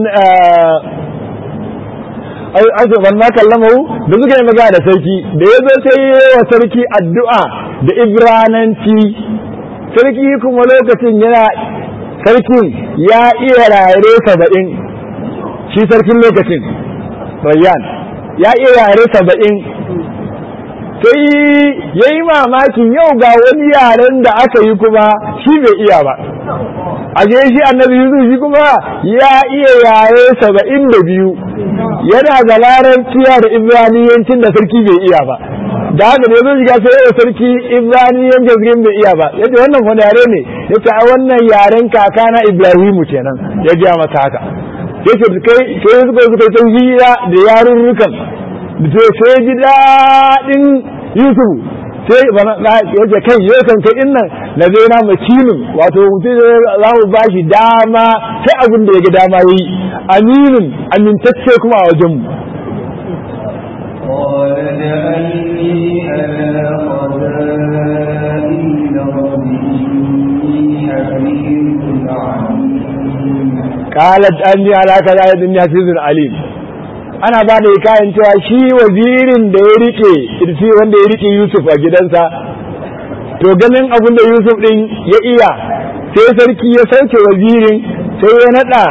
an ban ma kallamahu da suka yi magana da sarki da ya zo sai ya wa sarki addu'a da ibrananci sarki kuma lokacin yana sarkin ya iya rayare saba'in shi sarkin lokacin rayyan ya iya yare saba'in sai ya yi mamakin yau ga wani yaren da aka yi kuma shi bai iya ba a je shi annabi yusuf shi kuma ya iya yare saba'in da biyu yana da larabciya da ibraniyancin da sarki bai iya ba da haka da yazo shiga sai yau sarki ibraniyancin sarki bai iya ba yace wannan wani yare ne yace a wannan yaren kakana ibrahimu kenan ya gaya masa haka yace kai sai suka suka yi hira da yarurrukan to sai ji daɗin Yusuf sai yake kai yau kan kai din nan na zai na makinin wato mutum za mu ba shi dama sai abin da ya ga dama yi aminin amintacce kuma a wajen mu قال جعلني على خزائن الأرض إني حفيظ عليم قالت أني على كذا إني حفيظ عليم ana ba da kayan cewa shi wazirin da ya rike irfi wanda ya rike Yusuf a gidansa to ganin abin da Yusuf din ya iya sai sarki ya sauke wazirin sai ya nada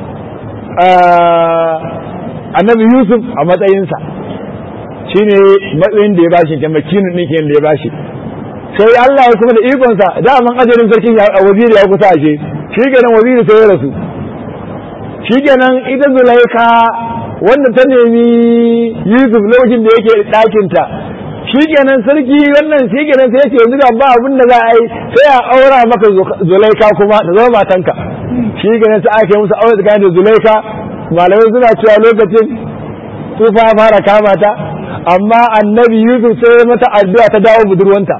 annabi Yusuf a matsayinsa shine matsayin da ya bashi da makinin ɗin da ya bashi sai Allah ya kuma da ikonsa daman ajalin sarkin ya waziri ya kusa ashe shi kenan waziri sai ya rasu shi kenan ita Zulaika wanda ta nemi Yusuf lokacin da yake ɗakinta shi kenan sarki wannan shi kenan sai yake yanzu ba abin da za a yi sai a aura maka Zulaika kuma ta zama matanka shi kenan sai aka yi musu aure tsakanin da Zulaika malamai suna cewa lokacin tufa fara kama ta amma annabi Yusuf sai mata addu'a ta dawo budurwanta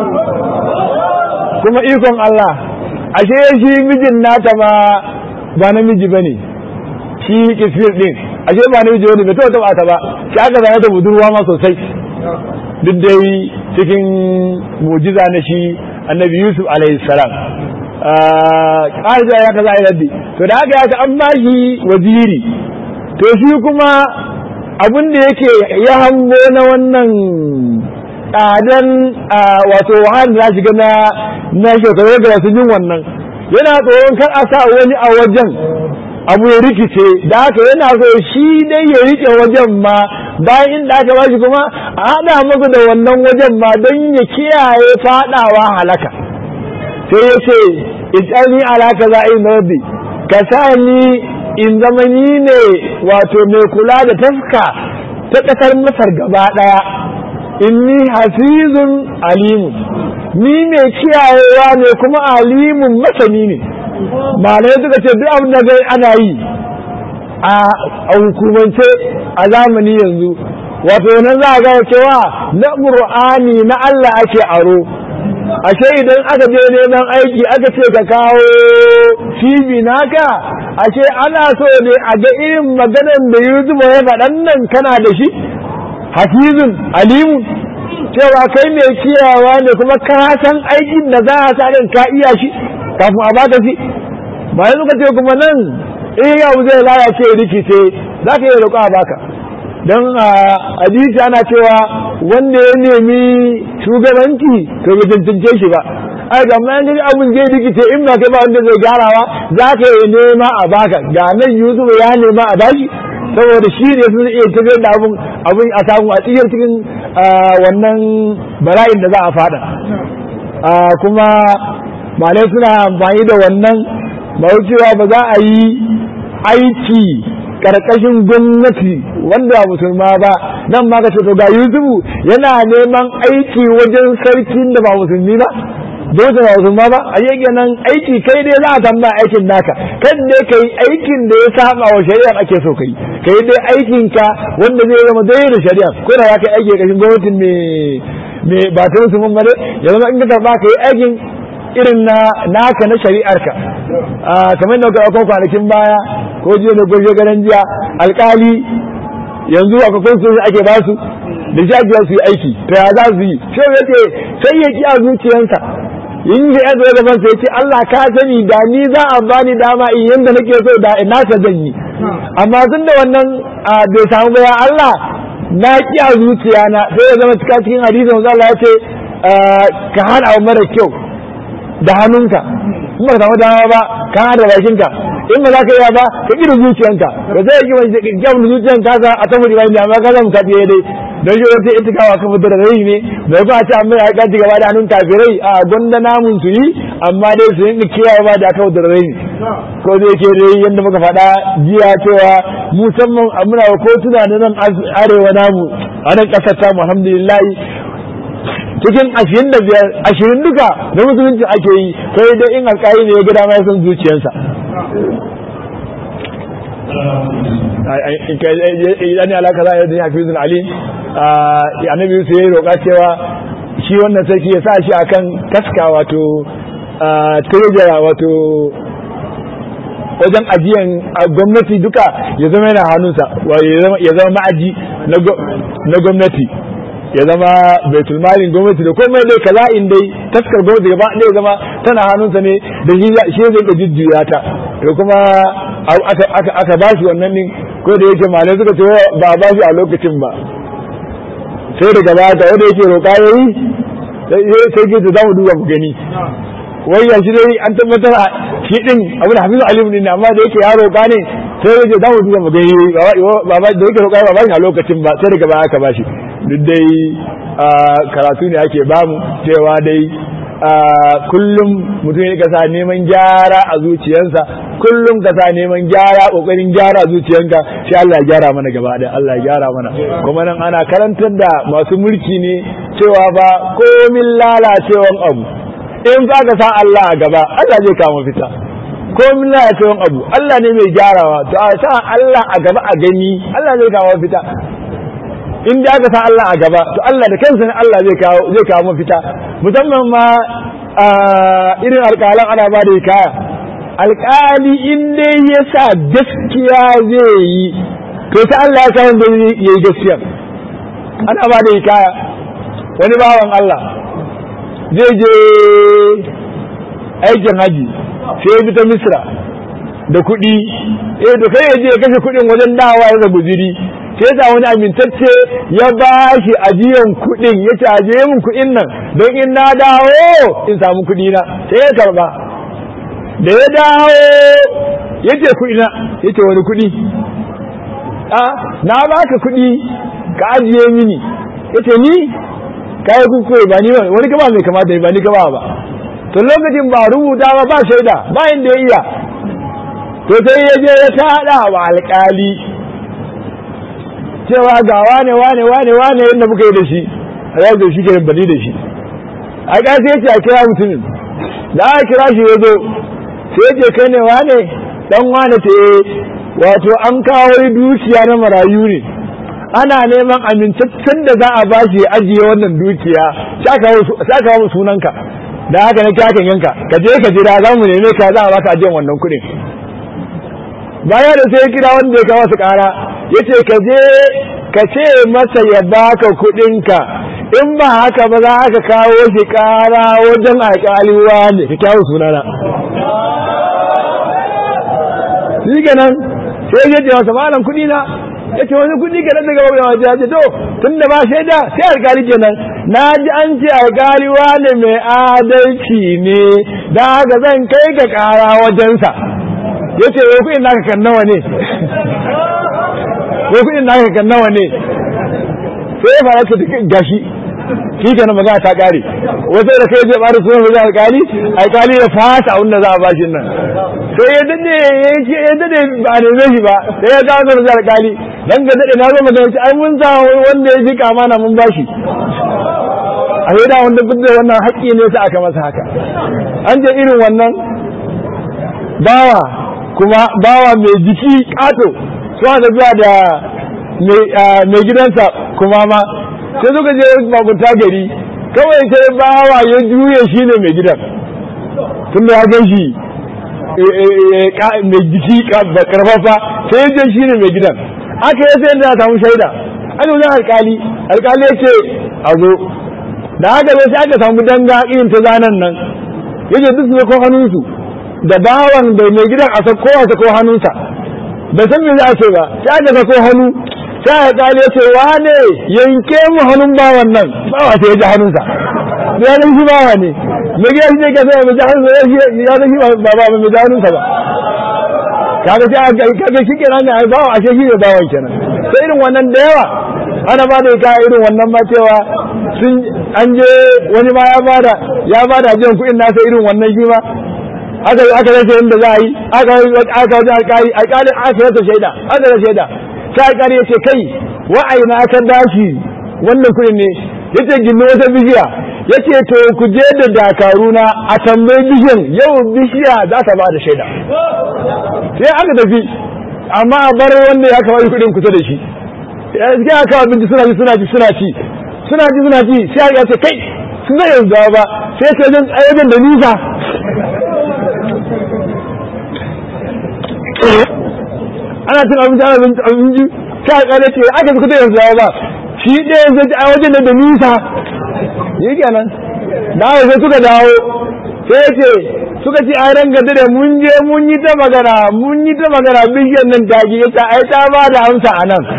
kuma ikon Allah ashe shi mijin nata ma ba namiji bane shi kisfir din ashe ba namiji wani bai taɓa taɓa ta ba shi aka zane ta budurwa ma sosai duk dai cikin mujiza na shi annabi Yusuf alaihi salam ƙarja ya kaza a yadda to da haka ya an ba shi waziri to shi kuma abin da yake ya hango na wannan tsadan wato wahala da shiga na na shekaru da su yin wannan yana tsoron kar a sa wani a wajen abu ya rikice da haka yana so shi dai ya rike wajen ma bayan inda aka ba shi kuma a haɗa masa da wannan wajen ma don ya kiyaye faɗawa halaka sai ya ce ijani alaka za'in rabbi ka sa ni in zama ni ne wato mai kula da tafka ta ƙasar masar gaba ɗaya inni hafizun alimun ni mai kiyayewa ne kuma alimun masani ne malai suka ce duk abin da gai ana yi a hukumance a zamani yanzu wato nan za a gaya cewa na ƙur'ani na Allah ake aro ashe idan aka je neman aiki aka ce ka kawo cibi naka ashe ana so ne a ga irin maganar da Yusuf ya faɗan nan kana da shi hafizun alimun cewa kai mai kiyawa ne kuma ka san aikin da za a sa ka iya shi kafin a baka shi bayan suka ce kuma nan in yau zai lalace rikice za ka yi roƙo a baka don a hadisi ana cewa wanda ya nemi shugabanci to bai tantance shi ba ai ga amma yanzu abun zai rikice in ba kai ba wanda zai gyarawa za ka yi nema a baka ga nan Yusuf ya nema a bashi saboda shi ne sun iya tafiyar da abun abun a samu a tsiyar cikin wannan bala'in da za a fada kuma malai suna amfani da wannan ba cewa ba za a yi aiki karkashin gwamnati wanda musulma ba nan ma ka ce to ga Yusufu yana neman aiki wajen sarkin da ba musulmi ba dole ba musulma ba a yi nan aiki kai dai za a tambaya aikin naka kan dai kai aikin da ya saba wa shari'a ake so kai kai dai aikin ka wanda zai zama dai da shari'a ko da ya kai aiki kashin gwamnatin me me ba ta musulman ba dai ya zama in ka karba kai aikin irin na naka na shari'arka kamar da ka kwanakin baya ko jiya da gobe garan jiya alkali yanzu a kwakwan sun ake ba su da jajiyar su yi aiki to ya za su yi sai ya ce sai ya ki a zuciyarsa yin shi ya zai gaban sai ce Allah ka sani da ni za a bani dama in yanda nake so da ina ta zan yi amma tun da wannan bai samu ba ya Allah na ki a zuciyana sai ya zama cika cikin hadisin wanzu Allah ya ce ka hana abu mara kyau da hannunka in ba ka samu dama ba ka hana da bakinka in ba za ka iya ba ka ƙi da zuciyanka ba zai yi wani kyau da zuciyanka ka a saboda ba ne amma ka zama ka tsaye dai don shi wata ita kawo kan fitar da rai ne bai ba ce amma ya kaci gaba da hannun kafirai a gwanda namun su yi amma dai su yi kiyaye ba da aka fitar da rai ne ko zai ke dai yadda muka faɗa jiya cewa musamman muna wa kotuna na nan arewa namu a nan ƙasar tamu alhamdulillah cikin ashirin da biyar ashirin duka da musulunci ake yi sai dai in alƙali ne ya ga dama ya san zuciyarsa idan ya alaka za a yi hafi zun ali annabi yusuf ya yi roƙa cewa shi wannan sarki ya sa shi akan taska wato tirejara wato wajen ajiyan gwamnati duka ya zama yana hannunsa ya zama ma'aji na gwamnati ya zama baitul malin gwamnati da komai dai kaza in dai taskar gwamnati gaba ɗaya zama tana hannunsa ne da shi zai ka jujjuya ta da kuma aka ba shi wannan din ko da yake malai suka ce ba ba shi a lokacin ba sai daga baya ta wanda yake roƙa yayi sai ke ta zamu duba mu gani wai ya shi dai an tabbatar a shi din abu da hafizu alimu ne amma da yake ya roƙa ne sai ya ce zamu duba mu gani ba ba da yake roƙa ba ba shi a lokacin ba sai daga baya aka ba shi duk dai karatu ne ake bamu cewa dai kullum mutum ya kasa neman gyara a zuciyarsa kullum kasa neman gyara kokarin gyara zuciyanka sai Allah ya gyara mana gaba da Allah ya gyara mana kuma nan ana karantar da masu mulki ne cewa ba komin lalacewan abu in za ka sa Allah a gaba Allah zai kama fita komin lalacewan abu Allah ne mai gyarawa to a sa Allah a gaba a gani Allah zai kama fita in da aka sa Allah a gaba to Allah da kansa ne Allah zai kawo zai kawo mafita musamman ma irin alƙalan ana ba da kaya alƙali in dai ya sa gaskiya zai yi to sai Allah ya kawo da ya yi gaskiya ana ba da kaya wani bawan Allah zai je aikin haji sai ya bi ta Misra da kuɗi eh to kai ya je ya kashe kuɗin wajen dawa ya zabu jiri sai sa wani amintacce ya ba shi ajiyan kuɗin ya ce ajiye min kuɗin nan don in na dawo in samu kuɗi na sai ya karba da ya dawo ya ce kuɗi na ya ce wani kuɗi a na baka kuɗi ka ajiye mini ya ce ni ka yi kuskure ba ni wani kama mai kamata ba ni kama ba to lokacin ba rubuta ba ba shaida ba inda ya iya to sai ya je ya tada wa alƙali cewa ga wane wane wane wane yadda muka yi da shi a yau da shi ke bani da shi a ƙasa ya ce a kira mutumin da aka kira shi ya zo sai ya ce kai ne wane dan wane ta wato an kawo dukiya na marayu ne ana neman amintaccen da za a ba shi ajiye wannan dukiya sai kawo sunanka da haka na kyakan yanka ka je ka jira za mu neme ka za a baka ajiyan wannan kuɗin baya da sai kira wanda ya kawo su ƙara ya ce ka je ka ce masa ya baka kuɗinka in ba haka ba za ka kawo shi ƙara wajen alƙaliwa ne ka kyawu sunana shi kenan sai ya ce masa malam kuɗi na ya ce wani kuɗi ka daga wani waje ya ce to tun da ba shaida sai alƙali kenan na ji an ce alƙaliwa ne mai adalci ne da haka zan kai ka ƙara wajensa ya ce wai kuɗin naka kan nawa ne wai kuɗin naka kan nawa ne sai ya fara ta gashi shi kenan magana ta kare wasu da kai zai bada sunan wajen alkali alkali ya fasa abin da za a bashi nan sai ya dade ya dade ba a neme shi ba sai ya dawo wajen alkali dan ga dade na zo magana ce ai mun sa wanda ya fika mana mun bashi a sai da wanda duk da wannan haƙƙi ne sa aka masa haka an je irin wannan bawa kuma bawa mai jiki ƙato suna da zuwa da mai gidansa kuma ma sai suka je bakunta gari kawai sai bawa ya juye shi ne mai gidan tun da ya gan shi mai jiki karfafa sai ya je shi ne mai gidan aka yi sai da samu shaida aka wajen alkali alkali ya ce a zo da haka zai sai aka samu danga irin ta zanen nan ya ce duk su ko hannunsu da bawan da mai gidan a sako a sako hannunsa da san me za a ce ba sai aka sako hannu sai a kali ya ce wane yanke mu hannun bawan nan bawa sai ya ji hannunsa ya zan shi bawa ne mai gidan shi ne ka sai mai ji hannunsa ya zan shi ba ba mai ji hannunsa ba kaga sai aka kaga shi kenan ne ai bawa ashe shi ne bawan kenan sai irin wannan da yawa ana ba da ka irin wannan ma cewa sun an je wani ma ya bada ya bada jin kuɗin nasa irin wannan shi ma aka aka rasa yadda za a yi aka aka wajen alƙali alƙali aka rasa shaida aka rasa shaida sai alƙali ya ce kai wa'ayi na aka dashi wannan kuɗin ne ya ce gindi wata bishiya ya ce to ku je da dakaruna a tambayi bishiyan yau bishiya za ta ba da shaida sai aka tafi amma a bar wanda ya kawai kuɗin kusa da shi ya aka kawo abinci suna ci suna ci suna ci suna ci suna ci sai ya ce kai su zai yanzu ba sai ce wajen wajen da nisa ana cin abinci ana abinci abinci sai a kare ce aka fi kuta yanzu ba shi ɗaya yanzu a wajen da nisa yi kenan da haka sai suka dawo sai ya ce suka ce ai ran gada da mun je mun yi ta magana mun yi ta magana bishiyar nan ta ki ta ai ta ba da amsa a nan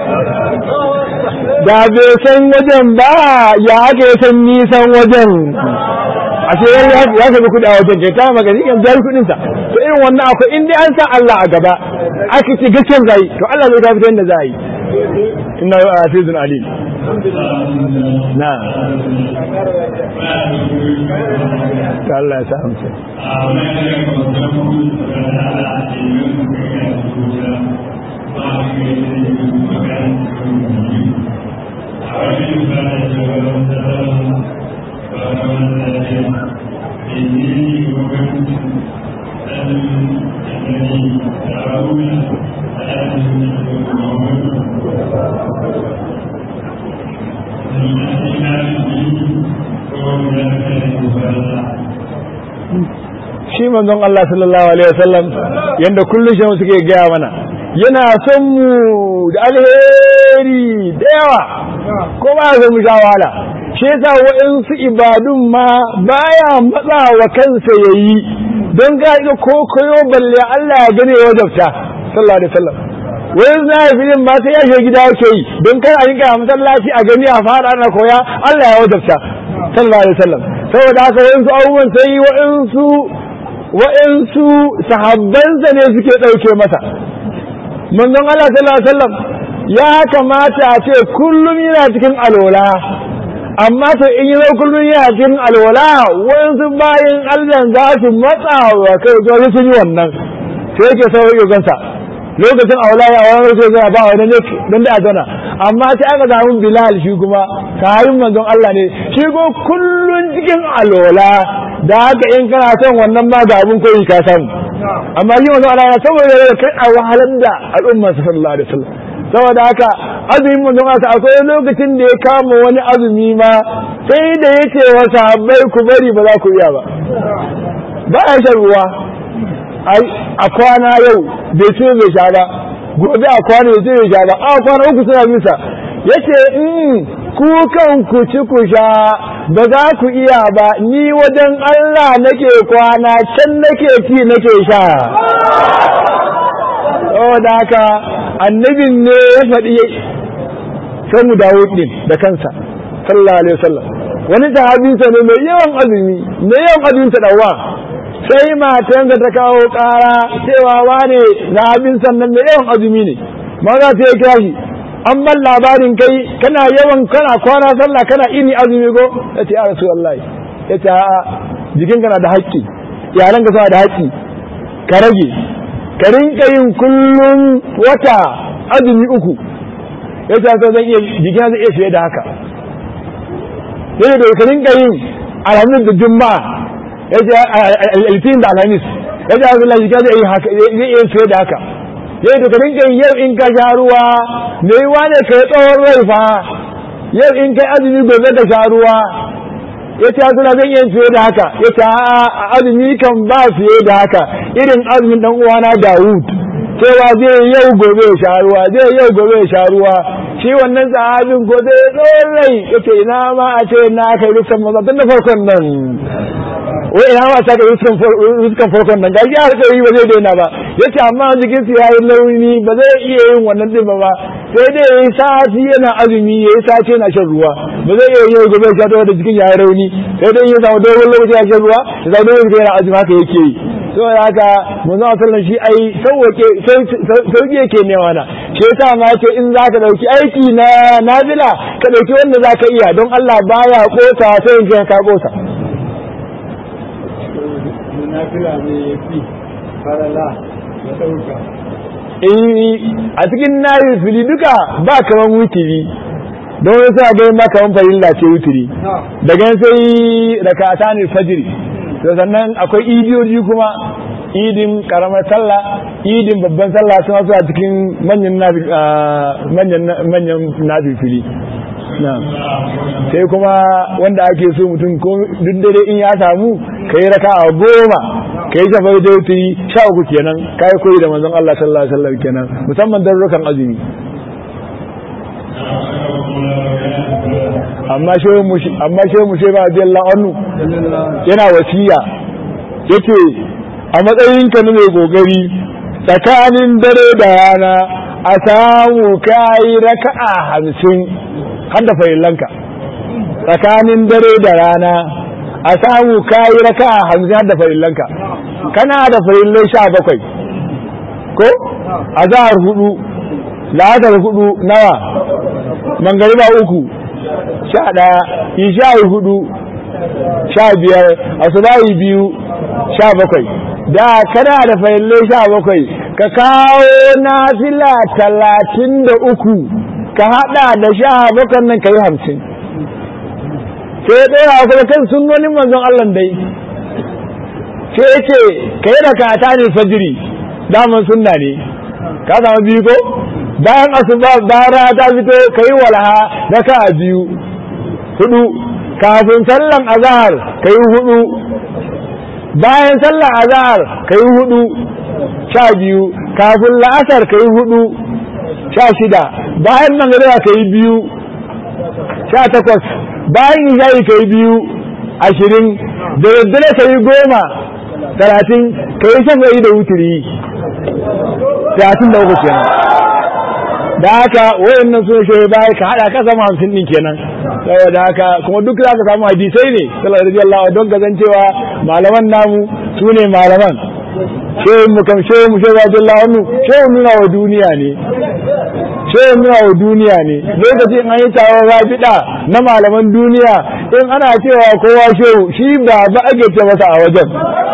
da bai san wajen ba ya aka yi san nisan wajen a ce ya sabi kuɗi a wajen ke ta magani yan jari kuɗin sa to irin wannan akwai in dai an sa Allah a gaba aka ce gaskiyar zai to Allah zai ta fitar da za a yi inna azizun alim na Allah ya sa amsa shi manzon Allah sallallahu alaihi wasallam yanda kullum shi suke gaya mana yana son mu da alheri da yawa ko ba ya mu sha wahala shi yasa waɗansu ibadun ma baya matsa wa kansa yayi don ga ga kokoyo balle Allah ya gane ya wajabta sallallahu alaihi wasallam wai na filin ba sai ya shiga gida yake yi don kai a rinka masallaci a gani a fara ana koya Allah ya wajabta sallallahu alaihi wasallam saboda haka waɗansu abubuwan sai waɗansu waɗansu sahabbansa ne suke ɗauke masa manzon Allah sallallahu alaihi wasallam ya kamata a ce kullum yana cikin alwala amma to in yi kullum yana cikin alwala waɗansu bayan Allah za su matsa wa kai wajen sun yi wannan sai yake sauran yogansa lokacin aula ya wani sai zai ba wani ne don da zana amma sai aka samu bilal shi kuma kayan manzon Allah ne shi ko kullun cikin alola da haka in kana son wannan ma ga abin koyi ka samu amma shi manzon Allah ya saboda da kai a wahalar da al'umma sallallahu alaihi wasallam saboda haka azumin manzon Allah akwai lokacin da ya kama wani azumi ma sai da yake wa sahabbai ku bari ba za ku iya ba ba ya shan ruwa a kwana yau bai ce bai sha ba gobe a kwana bai ce bai sha ba a kwana uku suna bisa yace in ku kan ku ci ku sha ba za ku iya ba ni wajen Allah nake kwana can nake ci nake sha saboda haka annabin ne ya faɗi sai mu dawo din da kansa sallallahu alaihi wasallam wani sahabinsa ne mai yawan azumi mai yawan azumin sa dawa sai matansa ta kawo ƙara cewa wane zahabin sannan mai yawan azumi ne maza ta ya kira shi an ban labarin kai kana yawan kana kwana sallah kana ini azumi go yace ya rasulullahi yace a jikin kana da haƙƙi yaran ka suna da haƙƙi ka rage ka rinka yin kullum wata azumi uku yace to zan iya jikin zai iya fiye da haka sai da ka rinka yin alhamis da juma'a yace alfin da alhamis yace Allah jikin zai iya haka zai iya fiye da haka yau da karin kai yau in ka sha ruwa me yiwa ne ka yi tsawon rai fa yau in kai azumi gobe ka sha ruwa ya ce suna zan iya fiye da haka ya ce a azumi kan ba fiye da haka irin azumin dan uwana Dawud cewa zai yau gobe ya sha ruwa zai yau gobe ya sha ruwa shi wannan sahabin ko zai tsawon rai ya ce ina ma a ce na kai rufsan maza tun da farkon nan wai ina ma saka ruskan farkon nan gaji har kai ba zai daina ba yace amma jikin su yayi launi ba zai iya yin wannan din ba sai dai yayi sati yana azumi yayi sati yana shan ruwa ba zai iya yin gobe ya da jikin yayi rauni sai dai ya samu dogon lokaci ya shan ruwa ya samu dogon lokaci yana azumi haka yake yi to haka manzo sallallahu shi ai sauke sauke yake ne wana shi yasa ma yace in zaka dauki aiki na nafila ka dauki wanda zaka iya don Allah baya kosa sai in ka kosa nafila ne ya fi farala ya ɗauka. a cikin nayi fili duka ba kaman wutiri don wasu a gani ba kaman farilla ce wutiri daga sai rakata ne fajiri to sannan akwai idiyoji kuma idin karamar sallah idin babban sallah suna su a cikin manyan manyan nafifili sai kuma wanda ake so mutum ko duk dare in ya samu ka yi raka a goma ka yi shafar da wuturi sha uku kenan ka yi koyi da manzon Allah sallallahu alaihi wasallam kenan musamman darrukan azumi amma shehu mushi amma shehu mushi ba radiyallahu anhu yana wasiya yace a matsayin ka ne mai gogari tsakanin dare da rana a samu kai raka'a hamsin har da farillanka tsakanin dare da rana a samu kayi raka a hamsin har da farillanka kana da farillai sha bakwai ko a zahar hudu la'asar hudu nawa mangariba uku sha ɗaya isha'i hudu sha biyar asubahi biyu sha bakwai da kana da farillai sha bakwai ka kawo nafila talatin da uku ka hada da sha bakwai nan ka yi hamsin sai ya ɗora kuma kan sunnonin manzon Allah dai sai ya ce ka yi rakata ne fajiri daman sunna ne ka samu biyu ko bayan asuba bayan ta fito ka yi walaha raka biyu hudu kafin sallan azahar ka yi hudu bayan sallan azahar ka yi hudu sha biyu kafin la'asar ka yi hudu sha shida bayan magariba ka yi biyu sha takwas bayan isha'i ka yi biyu ashirin da daddare ka yi goma talatin ka yi shan da wuturi talatin da uku kenan da haka wayannan sun shi baya ka hada ka samu hamsin din kenan saboda haka kuma duk za ka samu hadisai ne sallallahu alaihi wasallam don ka cewa malaman namu su ne malaman shehu mu kam shehu mu shehu Abdullahi wannan shehu nuna wa duniya ne shehu nuna wa duniya ne lokacin an yi taron rabida na malaman duniya in ana cewa kowa shehu shi ba ba ake ce masa a wajen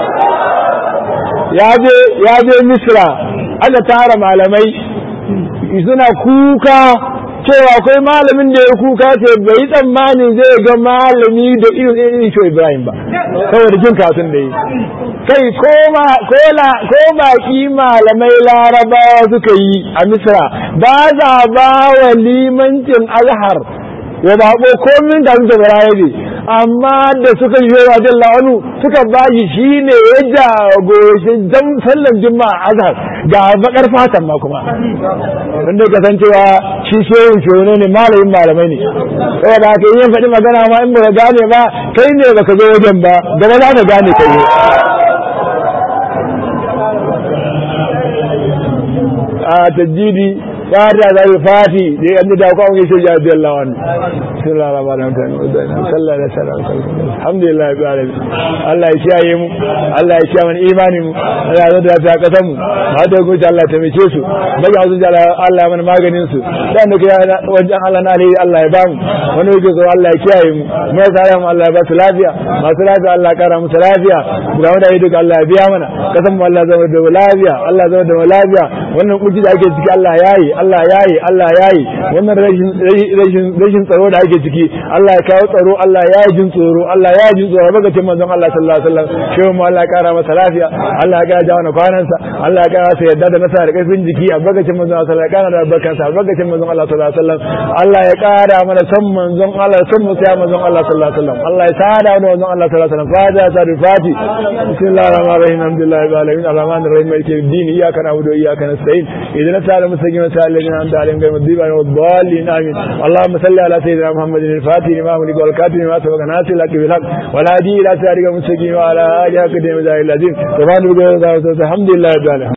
ya je ya je misra aka tara malamai suna kuka cewa akwai malamin da ya kuka ce bai tsammanin zai ga malami da irin irin shi Ibrahim ba saboda jin kasun da yi kai ko baki malamai larabawa suka yi a misra ba za ba wa limancin azhar ya bako komin da suka bara ne amma da suka yi wa jalla wani suka ba shi shi ne ya jagoshi jan sallan juma'a azhar ga bakar fatan ma kuma wanda ka san cewa shi shehu shehu ne malamin malamai ne saboda haka yin faɗi magana ma in ba gane ba kai ne baka zo wajen ba gaba za ka gane kai a tajjidi fata za su fati da ya da ko an gaishe ya biya Allah wannan sallallahu alaihi wa sallam sallallahu alaihi wa sallam alhamdulillah bi alamin Allah ya kiyaye mu Allah ya kiyaye imani mu Allah ya zada ta kasan mu ma da gobe Allah ta mice su daga azu Allah mana maganin su dan da kai wajen Allah na alheri Allah ya ba mu wani yake so Allah ya kiyaye mu mai tsara mu Allah ya ba su lafiya masu lafiya Allah ya kara musu lafiya ga wanda yi duka Allah ya biya mana kasan mu Allah zama da lafiya Allah zama da lafiya wannan kuci da ake ciki Allah yayi Allah yayi Allah yayi wannan rashin rashin rashin tsaro da ake ciki Allah ya kawo tsaro Allah ya jin tsoro Allah ya jin tsoro baka cin manzon Allah sallallahu alaihi wasallam shehu mu Allah ya kara masa lafiya Allah ya kara jawana kwanansa Allah ya kara masa yadda da nasa da karfin jiki a bakacin manzon Allah sallallahu alaihi wasallam ya kara da barkansa a bakacin manzon Allah sallallahu alaihi wasallam Allah ya kara mana san manzon Allah san mu sai manzon Allah sallallahu alaihi wasallam Allah ya sada da manzon Allah sallallahu alaihi wasallam fada ta da fati bismillahir rahmanir rahim alhamdulillahi rabbil alamin arrahmanir rahim maliki yawmiddin iyyaka na'budu wa iyyaka nasta'in ihdina as-siratal mustaqim siratal ladzina an'amta alaihim ghayril maghdubi alaihim wad-dallin amin اللهم صل على سيدنا محمد الفاتح لما أملك والكاتب لما سبق ناصر لك بالحق والهادي إلى صراطك المستقيم وعلى آله حق دين العظيم سبحان ربك الحمد لله رب العالمين